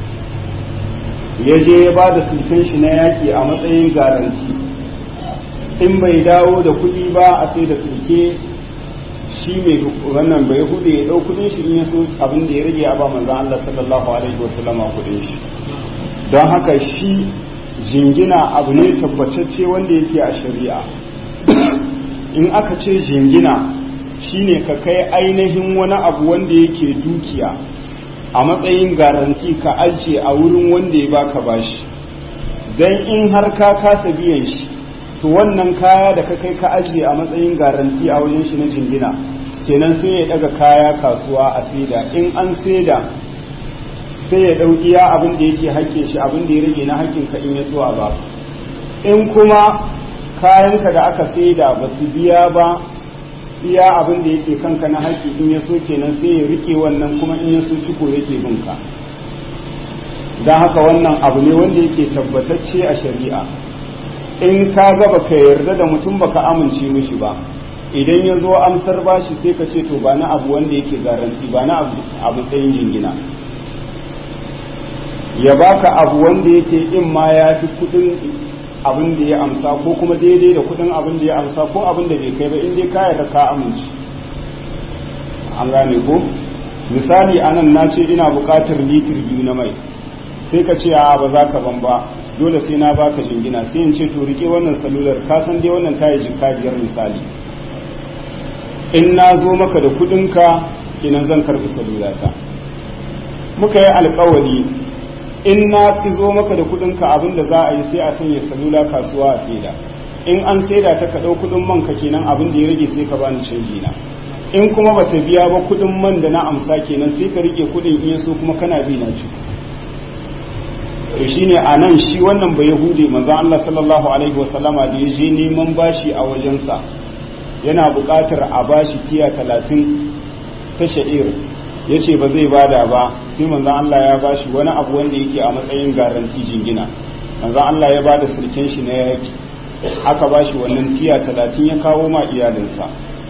ya je ya ba da sulken shi na yaƙi a matsayin garanti in bai dawo da kuɗi ba a sai da sulke shi mai wannan bai hude ya ɗau kuɗin shi in ya so abin da ya rage a ba manzan Allah sallallahu alaihi wasallama kuɗin shi don haka shi jingina abu ne tabbatacce wanda yake a shari'a in aka ce jingina shine ka kai ainihin wani abu wanda yake dukiya a matsayin garanti ka ajiye a wurin wanda ya baka bashi don in har ka kasa biyan shi to wannan kaya da ka kai ka ajiye a matsayin garanti a wajen shi na jingina kenan sai ya daga kaya kasuwa a saida in an saida sai ya ɗau iya abin da yake hakkin shi abin da ya rage na hakkin ka in ya so a ba in kuma kayanka da aka saida ba su biya ba iya abin da yake kanka na haƙƙi in ya so kenan sai ya rike wannan kuma in ya so ciko yake bin ka don haka wannan abu ne wanda yake tabbatacce a shari'a in ka ga baka yarda da mutum baka amince mishi ba idan ya zo amsar bashi sai ka ce to ba na abu wanda yake garanti ba na abu tsayin jingina ya baka abu wanda yake in ma ya fi kudin abin da ya amsa ko kuma daidai da kudin abin da ya amsa ko abin da bai kai ba in dai ka yarda ka amince an gane ko misali anan na ce ina buƙatar litir biyu na mai sai ka ce a ba za ka ban ba dole sai na baka jingina sai in ce to rike wannan salular ka san dai wannan tayi jikka biyar misali in na zo maka da kudinka kenan zan karbi salulata muka yi alkawari in na fi zo maka da kudinka abin da za a yi sai a sanya salula kasuwa a saida in an saida ta ka ɗau kudin man ka kenan abin da ya rage sai ka bani canji na in kuma bata biya ba kudin man da na amsa kenan sai ka rike kudin in so kuma kana bi na ci to shine a nan shi wannan bai hude manzon Allah sallallahu alaihi wasallama da ya je neman bashi a wajensa yana buƙatar a bashi tiya talatin ta sha'ir ya ce ba zai bada ba sai manzan Allah ya bashi wani abu wanda yake a matsayin garanti jingina manzan Allah ya bada sirken shi na yaki aka bashi wannan tiya talatin ya kawo ma iyalinsa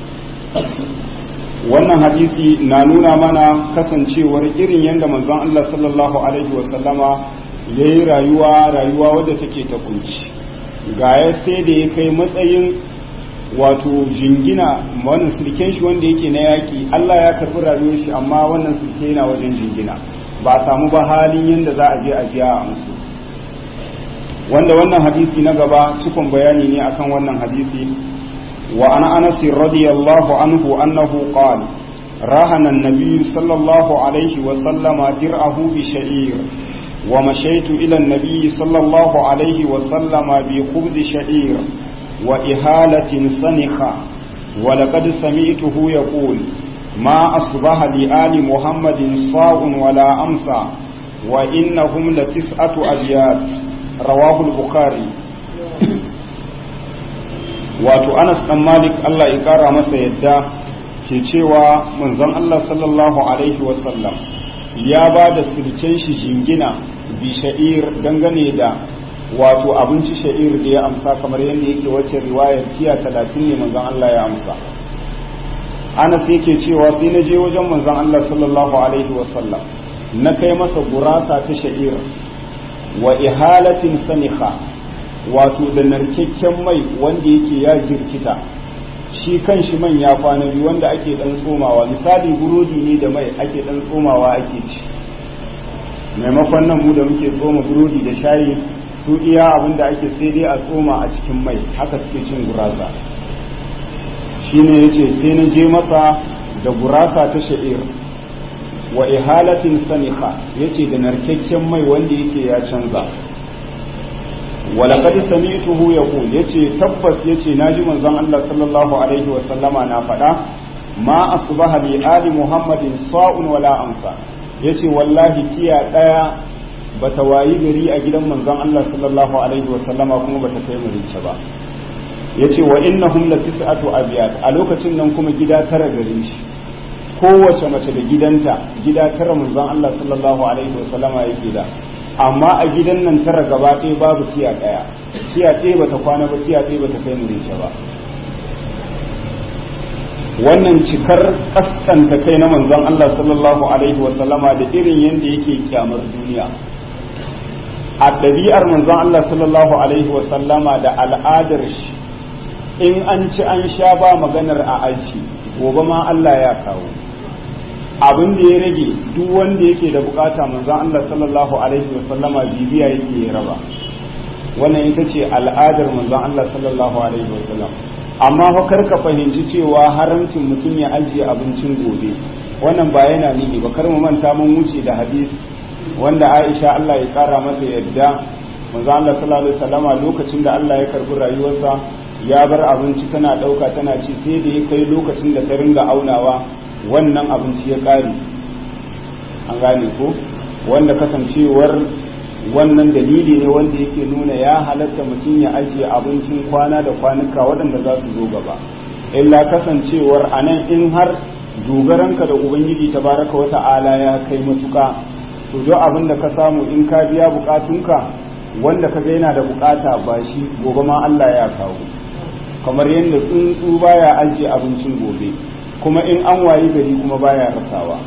wannan hadisi na nuna mana kasancewar irin yadda manzan Allah sallallahu alaihi wasallama ya yi rayuwa rayuwa wadda take ta kunci ga ya sai da ya kai matsayin wato jingina wannan sirken shi wanda yake na yaƙi Allah ya karɓi rayuwar shi amma wannan sirke yana wajen jingina ba a samu ba halin yadda za a je a biya a musu wanda wannan hadisi na gaba cikon bayani ne akan wannan hadisi wa ana anas radiyallahu anhu annahu qala rahana an-nabiy sallallahu alaihi wa sallama dir'ahu bi sha'ir wa mashaitu ila an-nabiy sallallahu alaihi wa sallama bi khubz sha'ir وإهالة سنخة ولقد سمعته يقول ما أصبح لآل محمد صاع ولا أمسى وإنهم لتسعة أبيات رواه البخاري wato Anas dan Malik Allah ya kara masa yadda ke cewa manzon Allah sallallahu alaihi wasallam ya ba da sirken shi jingina bi sha'ir dangane da wato abinci sha'ir da ya amsa kamar yadda yake wacce riwayar tiya talatin ne manzon Allah ya amsa Anas yake cewa sai na je wajen manzon Allah sallallahu alaihi wasallam na kai masa gurasa ta sha'ir wa ihalatin saniha wato da narkakken mai wanda yake ya jirkita shi kan shi man ya kwana biyu wanda ake dan tsomawa misali burodi ne da mai ake dan tsomawa ake ci maimakon nan mu da muke tsoma burodi da shayi su iya abin da ake sai dai a tsoma a cikin mai haka suke cin gurasa shine yace sai na je masa da gurasa ta sha'ir wa ihalatin saniha yace da narkakken mai wanda yake ya canza walaqad sami'tuhu yaqul yace tabbas yace naji manzon Allah sallallahu alaihi wa sallama na faɗa ma asbaha bi ali muhammadin sa'un wala amsa yace wallahi tiya daya bata wayi gari a gidan manzon Allah sallallahu alaihi wasallama kuma bata kai marice ba yace wa innahum la tis'atu abyat a lokacin nan kuma gida tara gare shi kowace mace da gidanta gida tara manzon Allah sallallahu alaihi wasallama yake da amma a gidan nan tara gaba ɗaya babu tiya ɗaya tiya ɗaya bata kwana ba tiya ɗaya bata kai murice ba wannan cikar kaskanta kai na manzon Allah sallallahu alaihi wasallama da irin yadda yake kyamar duniya a ɗabi'ar manzon Allah sallallahu alaihi wasallama da al'adar shi in an ci an sha ba maganar a aji gobe ma Allah ya kawo abin da ya rage duk wanda yake da bukata manzon Allah sallallahu alaihi wasallama bibiya yake ya raba wannan ita ce al'adar manzon Allah sallallahu alaihi wasallam amma fa kar ka fahimci cewa haramcin mutum ya ajiye abincin gobe wannan ba yana nihi ba kar mu manta mun wuce da hadisi wanda Aisha Allah ya kara mata yadda manzo Allah sallallahu alaihi wasallama lokacin da Allah ya karbi rayuwarsa ya bar abinci tana dauka tana ci sai da ya kai lokacin da ta ringa aunawa wannan abinci ya kare an gane ko wanda kasancewar wannan dalili ne wanda yake nuna ya halatta mutum ya ajiye abincin kwana da kwanuka waɗanda za su zo gaba illa kasancewar a nan in har dogaranka da ubangiji tabaraka wa ta'ala ya kai matuka to duk abin da ka samu in ka biya bukatunka wanda ka ga yana da bukata ba shi gobe ma Allah ya kawo kamar yadda tsuntsu baya ajiye abincin gobe kuma in an wayi gari kuma baya rasawa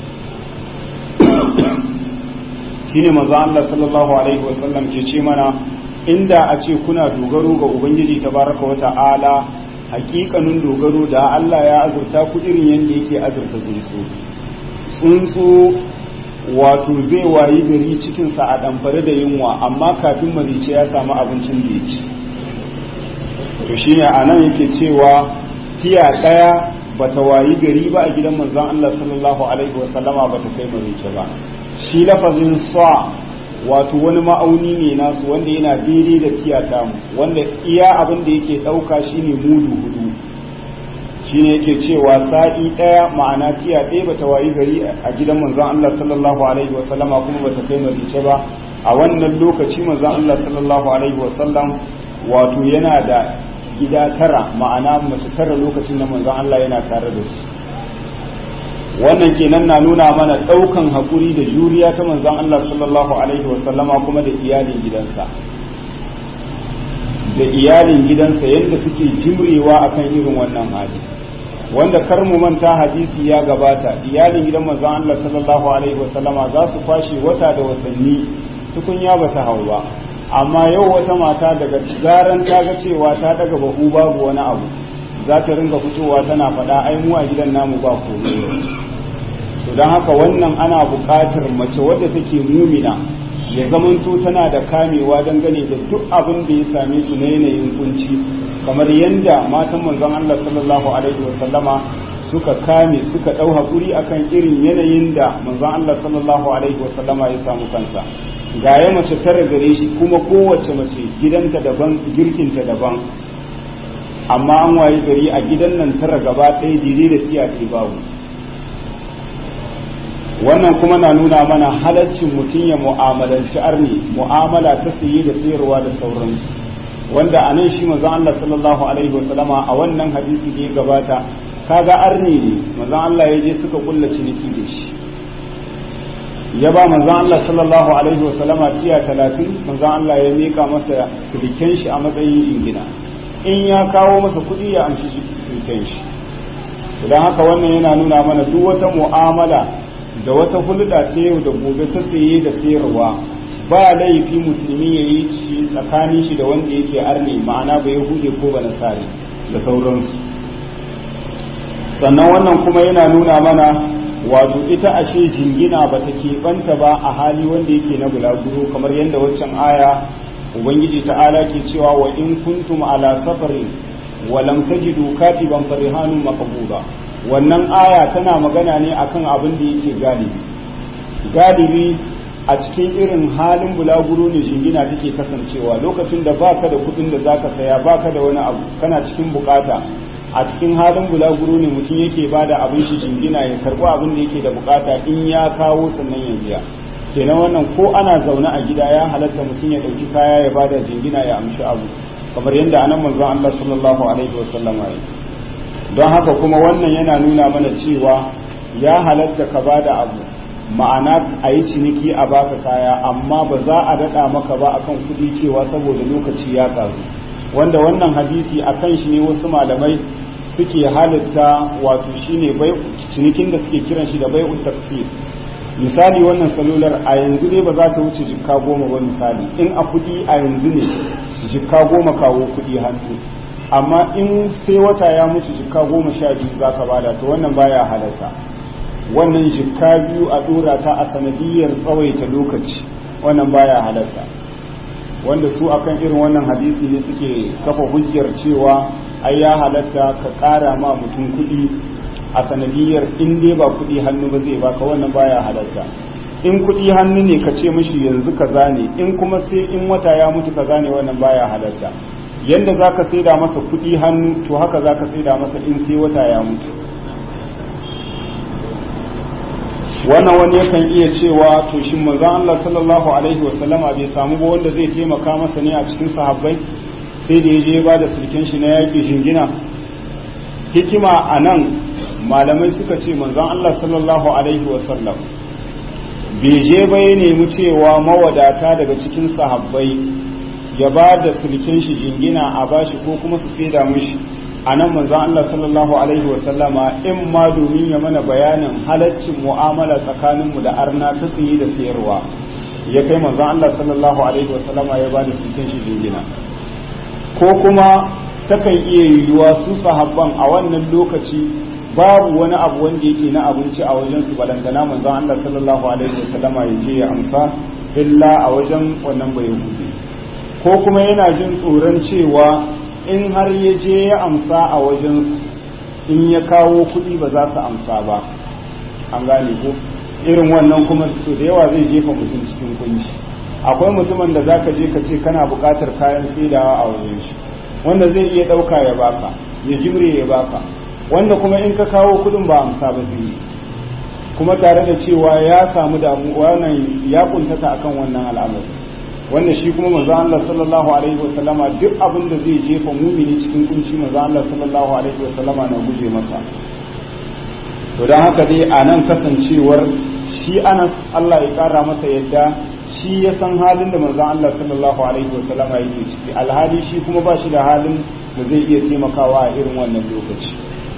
shine manzo Allah sallallahu alaihi wasallam ke ce mana inda a ce kuna dogaro ga ubangiji tabaraka wa ta'ala hakikanin dogaro da Allah ya azurta ku irin yadda yake azurta tsuntsu tsuntsu wato zai wayi gari cikinsa a ɗamfare da yunwa amma kafin marice ya samu abincin da ya ci to shine a nan yake cewa tiya ɗaya bata wayi gari ba a gidan manzon Allah sallallahu alaihi wasallama bata kai marice ba shi lafazin sa wato wani ma'auni ne nasu wanda yana daidai da tiyata mu wanda iya abin da yake ɗauka shine mudu hudu shine yake cewa sa'i ɗaya ma'ana tiya ɗaya bata wayi gari a gidan manzon Allah sallallahu alaihi wa sallama kuma bata kai marice ba a wannan lokaci manzon Allah sallallahu alaihi wa sallam wato yana da gida tara ma'ana mace tara lokacin da manzon Allah yana tare da su wannan kenan na nuna mana ɗaukan haƙuri da juriya ta manzon Allah sallallahu alaihi wasallama kuma da iyalin gidansa da iyalin gidansa yadda suke jimrewa akan irin wannan hali wanda kar mu manta hadisi ya gabata iyalin gidan manzon Allah sallallahu alaihi wasallama za su kwashe wata da watanni tukunya bata hau ba amma yau wata mata daga zaran ta ga cewa ta daga bahu babu wani abu za ta ringa fitowa tana faɗa ai mu a gidan namu ba komai to don haka wannan ana buƙatar mace wadda take mumina ya zamanto tana da kamewa dangane da duk abin da ya same su na yanayin kunci kamar yadda matan manzon Allah sallallahu alaihi wasallama suka kame suka ɗau haƙuri akan irin yanayin da manzon Allah sallallahu alaihi wasallama ya samu kansa ga ya mace tara gare shi kuma kowace mace gidanta daban girkinta daban amma an wayi gari a gidan nan tara gaba ɗaya daidai da tiya babu wannan kuma na nuna mana halaccin mutum ya mu'amalanci arni mu'amala ta saye da sayarwa da sauransu wanda a nan shi manzon Allah sallallahu alaihi wasallama a wannan hadisi da ya gabata kaga arni ne manzon Allah ya je suka kulla ciniki da shi ya ba manzon Allah sallallahu alaihi wasallama tiya talatin manzon Allah ya mika masa siliken shi a matsayin jingina in ya kawo masa kuɗi ya amshi siliken shi don haka wannan yana nuna mana duk wata mu'amala da wata hulɗa ta yau da gobe ta tsaye da sayarwa ba laifi musulmi ya yi shi tsakanin shi da wanda yake arne ma'ana ba yahude ko ba nasari da sauransu sannan wannan kuma yana nuna mana wato ita ashe jingina ba ta keɓanta ba a hali wanda yake na bulaguro kamar yadda waccan aya ubangiji ta'ala ke cewa wa in kuntum ala safarin wa lam tajidu katiban farihanun maqbuda wannan aya tana magana ne akan abin da yake galibi galibi a cikin irin halin bulaguro ne jingina take kasancewa lokacin da baka da kudin da zaka saya baka da wani abu kana cikin bukata a cikin halin bulaguro ne mutum yake bada abin shi jingina ya karbi abin da yake da bukata in ya kawo sannan ya biya kenan wannan ko ana zaune a gida ya halatta mutum ya dauki kaya ya bada jingina ya amshi abu kamar yadda anan manzon Allah sallallahu alaihi wasallam ya don haka kuma wannan yana nuna mana cewa ya halatta ka bada abu ma'ana a yi ciniki a baka kaya amma ba za a daɗa maka ba akan kuɗi cewa saboda lokaci ya ƙaru wanda wannan hadisi a kan shi ne wasu malamai suke halitta wato shine bai cinikin da suke kiran shi da bai'ut tafsir misali wannan salular a yanzu dai ba za ta wuce jikka goma ba misali in a kuɗi a yanzu ne jikka goma kawo kuɗi hannu amma in sai wata ya mutu jikka goma sha biyu za ka bada to wannan baya halatta wannan jikka biyu a dora ta a sanadiyar tsawaita lokaci wannan baya halatta wanda su akan irin wannan hadisi ne suke kafa hujjar cewa ai ya halatta ka ƙara ma mutum kuɗi a sanadiyar in dai ba kuɗi hannu ba zai baka wannan baya halatta in kuɗi hannu ne ka ce mishi yanzu kaza ne in kuma sai in wata ya mutu kaza ne wannan baya halatta yanda za ka saida masa kuɗi hannu to haka za ka saida masa in sai wata ya mutu wannan wani yakan iya cewa to shin manzon Allah sallallahu alaihi wasallama bai samu ba wanda zai taimaka masa ne a cikin sahabbai sai da ya je ba da sulken shi na yaƙi shingina hikima a nan malamai suka ce manzon Allah sallallahu alaihi wasallam bai je ba ya nemi cewa mawadata daga cikin sahabbai ya ba da sulken shi jingina a bashi ko kuma su saida mishi a nan manzon Allah sallallahu alaihi wasallama in ma domin ya mana bayanin halaccin mu'amala tsakaninmu da arna ta tsaye da sayarwa ya kai manzon Allah sallallahu alaihi wasallama ya ba da sulken shi jingina ko kuma takan iya yiwuwa su sahabban a wannan lokaci babu wani abu wanda yake na abinci a wajen su balangana manzon Allah sallallahu alaihi wasallama ya je ya amsa illa a wajen wannan bai hudu ko kuma yana jin tsoron cewa in har ya je ya amsa a wajen in ya kawo kuɗi ba za su amsa ba an gane ko irin wannan kuma su da yawa zai jefa mutum cikin kunci akwai mutumin da zaka je ka ce kana buƙatar kayan saidawa a wajen shi wanda zai iya ɗauka ya baka ya jimre ya baka wanda kuma in ka kawo kuɗin ba amsa ba zai yi kuma tare da cewa ya samu damuwa nan ya kuntata akan wannan al'amari wanda shi kuma manzo Allah sallallahu alaihi wasallama duk abin da zai jefa mumini cikin kunci manzo Allah sallallahu alaihi wasallama na guje masa to dan haka dai a nan kasancewar shi Anas Allah ya kara masa yadda shi ya san halin da manzo Allah sallallahu alaihi wasallama yake ciki alhali shi kuma ba shi da halin da zai iya taimakawa a irin wannan lokaci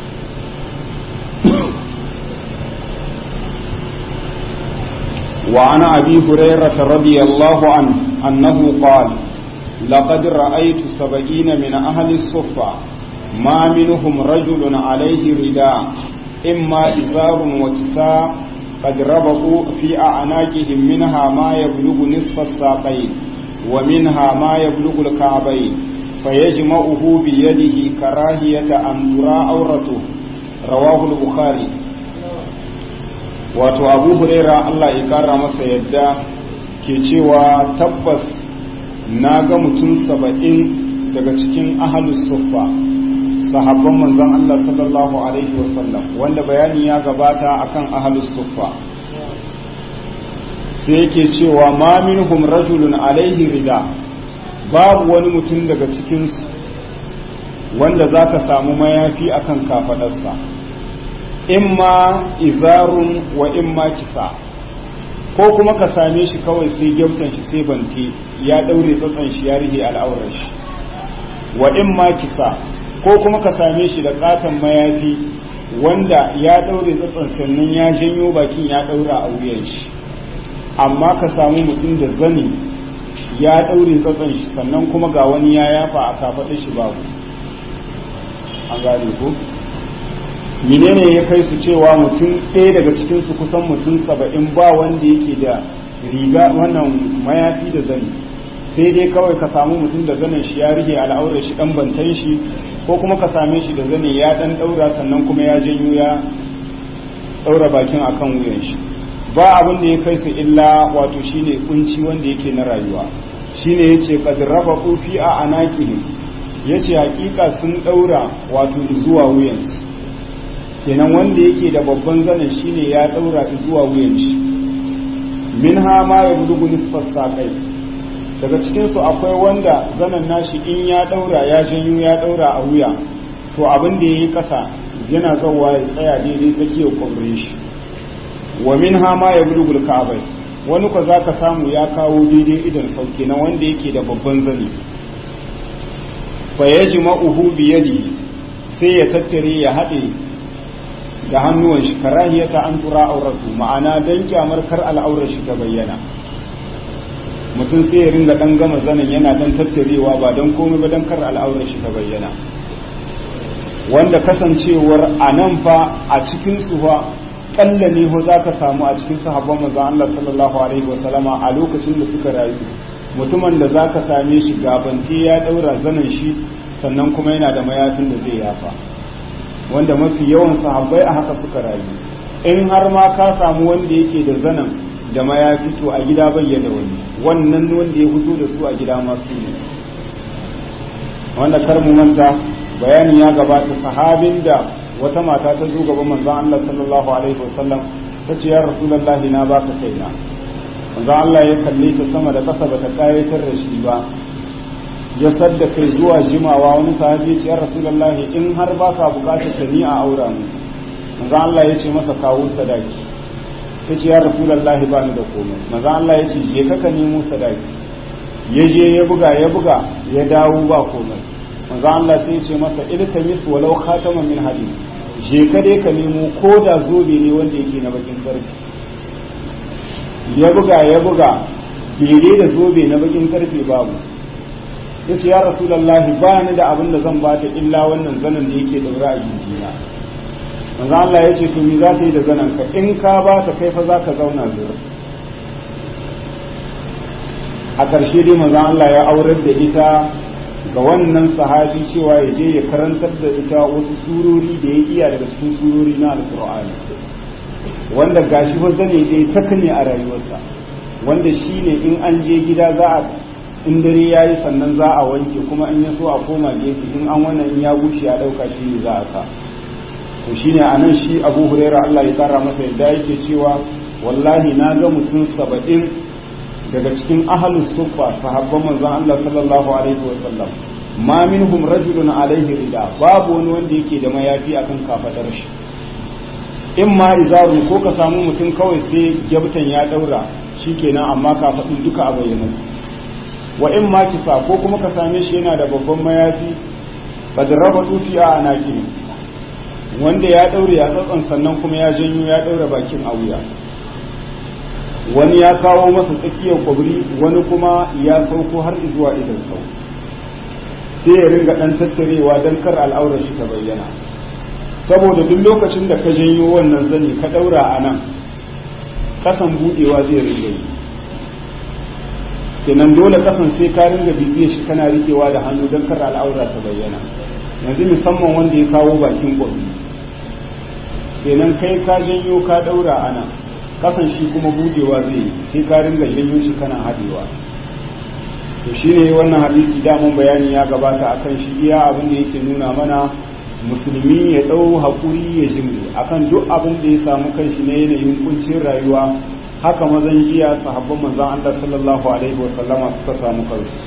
وعن أبي هريرة رضي الله عنه أنه قال لقد رأيت سبعين من أهل الصفة ما منهم رجل عليه رداء إما إزار وكساء قد ربطوا في أعناقهم منها ما يبلغ نصف الساقين ومنها ما يبلغ الكعبين فيجمعه بيده كراهية أن ترى عورته رواه البخاري wato abu huraira Allah ya kara masa yadda ke cewa tabbas na ga mutum saba'in daga cikin ahalus suffa sahabban manzon Allah sallallahu alaihi wasallam wanda bayani ya gabata akan ahalus suffa sai yake cewa ma minhum rajulun alaihi rida babu wani mutum daga cikinsu wanda zaka samu mayafi akan kafadarsa imma izarun wa imma kisa ko kuma ka same shi kawai sai gyautan shi sai bante ya daure tsatsan shi ya rihe al'aurar shi wa imma kisa ko kuma ka same shi da katon mayafi wanda ya daure tsatsan sannan ya janyo bakin ya daura a wuyan shi amma ka samu mutum da zani ya daure tsatsan shi sannan kuma ga wani ya yafa a kafaɗin shi babu an gane ko menene ya kai su cewa mutum ɗaya daga cikinsu kusan mutum saba'in ba wanda yake da riga wannan mayafi da zani sai dai kawai ka samu mutum da zanen shi ya rike al'aurar shi dan bantan shi ko kuma ka same shi da zane ya dan daura sannan kuma ya janyo ya daura bakin akan wuyan shi ba abin da ya kai su illa wato shine kunci wanda yake na rayuwa shine yace qad rafaqu fi a anaqihim yace hakika sun daura wato zuwa wuyansu kenan wanda yake da babban zanen shine ya daura zuwa wuyan shi minha ma ya bulugu nisfas saqai daga cikin su akwai wanda zanen nashi in ya daura ya janyo ya daura a wuya to abin da yayi kasa yana zawa ya tsaya daidai tsakiyar kwabrin shi wa minha ma yablugul ka'bai wani ko zaka samu ya kawo daidai idan sauke na wanda yake da babban zani fa yajma'uhu bi yadihi sai ya tattare ya haɗe da hannuwan shi karahiyata an tura auratu ma'ana dan kyamar kar al'aurar shi ta bayyana mutum sai ya ringa dan gama zanen yana dan tattarewa ba dan komai ba dan kar al'aurar shi ta bayyana wanda kasancewar a nan fa a cikin su fa kalla ne ho zaka samu a cikin sahabban manzon Allah sallallahu alaihi wasallama a lokacin da suka rayu mutumin da zaka same shi gabante ya daura zanen shi sannan kuma yana da mayafin da zai yafa wanda mafi yawan sahabbai a haka suka rayu in har ma ka samu wanda yake da zanen da mayafi to a gida bayyana wani wannan wanda ya fito da su a gida masu ne wanda kar mu manta bayani ya gabata sahabin da wata mata ta zo gaban manzon Allah sallallahu alaihi wasallam ta ce ya rasulullahi na baka kaina manzon Allah ya kalle ta sama da kasa bata kayatar da shi ba ya sadda kai zuwa jimawa wani sahabi ya rasulullahi in har baka bukatar ta ni a aura mu manzon Allah ya ce masa kawo sadaki ta ce ya rasulullahi ba ni da komai manzon Allah ya ce je ka nemo sadaki ya je ya buga ya buga ya dawo ba komai manzo Allah sai ya ce masa iltamis walau khataman min hadid je ka dai ka nemo ko da zobe ne wanda yake na bakin karfe ya buga ya buga daidai da zobe na bakin karfe babu yace ya rasulullahi ba ni da abin da zan bata illa wannan zanen da yake daura a gindina manzo Allah ya ce to me za ta yi da zanen ka in ka ba ta kai fa za ka zauna zuwa a ƙarshe dai manzo Allah ya aurar da ita ga wannan sahabi cewa ya je ya karantar da ita wasu surori da ya iya daga cikin surori na alkur'ani wanda gashi wanda ne dai taka ne a rayuwarsa wanda shi ne in an je gida za a in dare ya yi sannan za a wanke kuma in ya so a koma gefe in an wannan in ya gushe a ɗauka shi ne za a sa to shi ne a nan shi abu huraira allah ya tsara masa yadda yake cewa wallahi na ga mutum saba'in daga cikin ahalus sufa sahabban manzon Allah sallallahu alaihi wa sallam ma minhum rajulun alaihi rida babu wani wanda yake da mayafi akan kafadar shi in ma izaru ko ka samu mutum kawai sai gyabtan ya daura shikenan amma kafadin duka a bayyana su wa in ma kisa ko kuma ka same shi yana da babban mayafi badraba tufiya a naki wanda ya daure ya tsatsan sannan kuma ya janyo ya daura bakin a wuya wani ya kawo masa tsakiyar kwabri wani kuma ya sauko har zuwa idan sau sai ya ringa dan tattarewa don kar al'aurar shi ta bayyana saboda duk lokacin da ka janyo wannan zani ka daura a nan kasan budewa zai ringa yi kenan dole kasan sai ka ringa bibiye shi kana rikewa da hannu don kar al'aura ta bayyana yanzu musamman wanda ya kawo bakin kwabri kenan kai ka janyo ka daura a nan kasan shi kuma budewa zai sai ka ringa janyo shi kana hadewa to shine wannan hadisi damun bayani ya gabata akan shi iya abin da yake nuna mana musulmi ya dau hakuri ya jimri akan duk abin da ya samu kanshi na yanayin kuncin rayuwa haka mazan jiya sahabban manzon Allah sallallahu alaihi wasallama suka samu kansu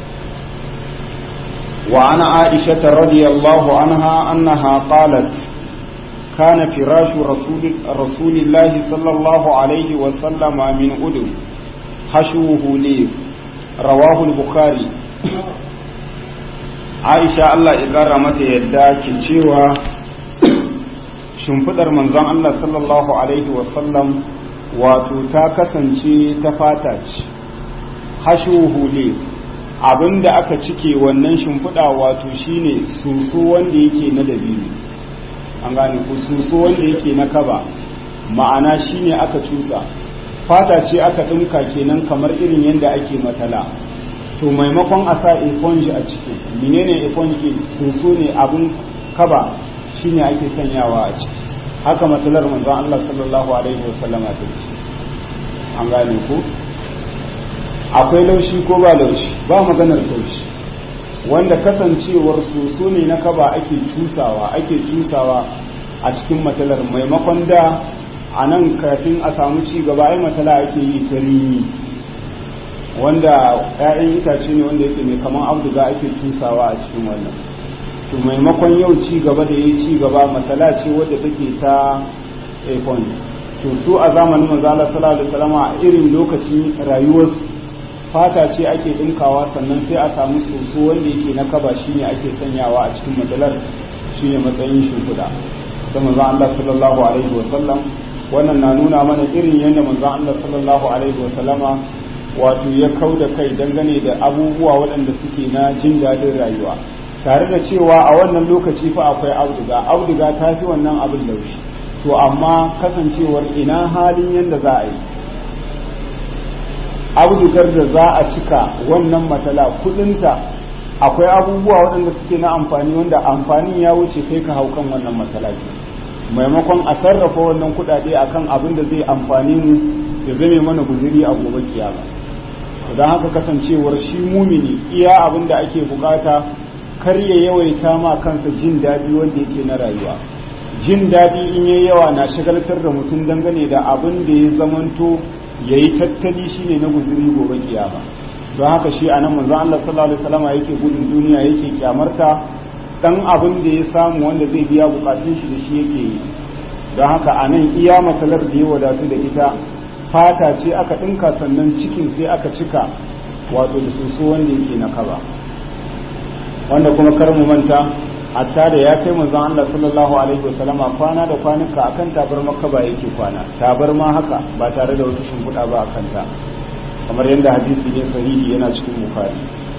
wa ana aisha radiyallahu anha annaha qalat كان فراش رسول, رسول الله صلى الله عليه وسلم من أدم حشوه ليف رواه البخاري عائشة الله إقارة متى يدى كنشيوة shimfidar manzon Allah sallallahu Alaihi wasallam wato ta kasance ta fata ce hashuhu le abinda aka cike wannan shimfiɗa wato shine susu wanda yake na dabino an gane ku suso wanda yake na kaba ma'ana shine aka cusa fata ce aka ɗinka kenan kamar irin yadda ake matala to maimakon a sa eponji a ciki menene eponji suso ne abin kaba shine ake sanyawa a ciki haka matalar manzon Allah sallallahu alaihi wasallama ta ce an gane ku akwai laushi ko ba laushi ba maganar taushi wanda kasancewar soso ne na kaba ake cusawa ake cusawa a cikin matalar maimakon da a nan kafin a samu ci gaba ai matala ake yi ta rini wanda 'ya'yan itace ne wanda yake mai kaman abduga ake cusawa a cikin wannan to maimakon yau ci gaba da ya ci gaba matala ce wadda take ta econ to su a zamanin manzo Allah sallallahu alaihi wasallam a irin lokacin rayuwarsu fata ce ake dinkawa sannan sai a samu soso wanda yake na kaba shine ake sanyawa a cikin madalar shine matsayin shimfiɗa da manzo Allah sallallahu alaihi wasallam wannan na nuna mana irin yadda manzo Allah sallallahu alaihi wasallama wato ya kau da kai dangane da abubuwa waɗanda suke na jin daɗin rayuwa tare da cewa a wannan lokaci fa akwai auduga auduga ta fi wannan abin laushi to amma kasancewar ina halin yadda za a yi audugar da za a cika wannan matala kudinta akwai abubuwa waɗanda suke na amfani wanda amfanin ya wuce kai ka hau kan wannan matsala maimakon a sarrafa wannan kuɗaɗe akan abin da zai amfani mu ya zame mana guziri a gobe kiyama don haka kasancewar shi mumini iya abin da ake bukata kar ya yawaita ma kansa jin daɗi wanda yake na rayuwa jin daɗi in yayi yawa na shagaltar da mutum dangane da abin da ya zamanto ya yi tattali shine na guziri gobe kiyama don haka shi a nan manzon Allah sallallahu alaihi wasallam yake gudun duniya yake kyamarta dan abin da ya samu wanda zai biya bukatun shi da shi yake yi don haka a nan iya matsalar da ya wadatu da ita fata ce aka ɗinka sannan cikin sai aka cika wato da soso wanda yake na kaba wanda kuma kar mu manta hatta da ya kai manzon Allah sallallahu alaihi wasallama kwana da kwanuka akan tabarma kaba yake kwana tabarma haka ba tare da wata shimfiɗa ba akan ta kamar yadda hadisi ne sahihi yana cikin bukhari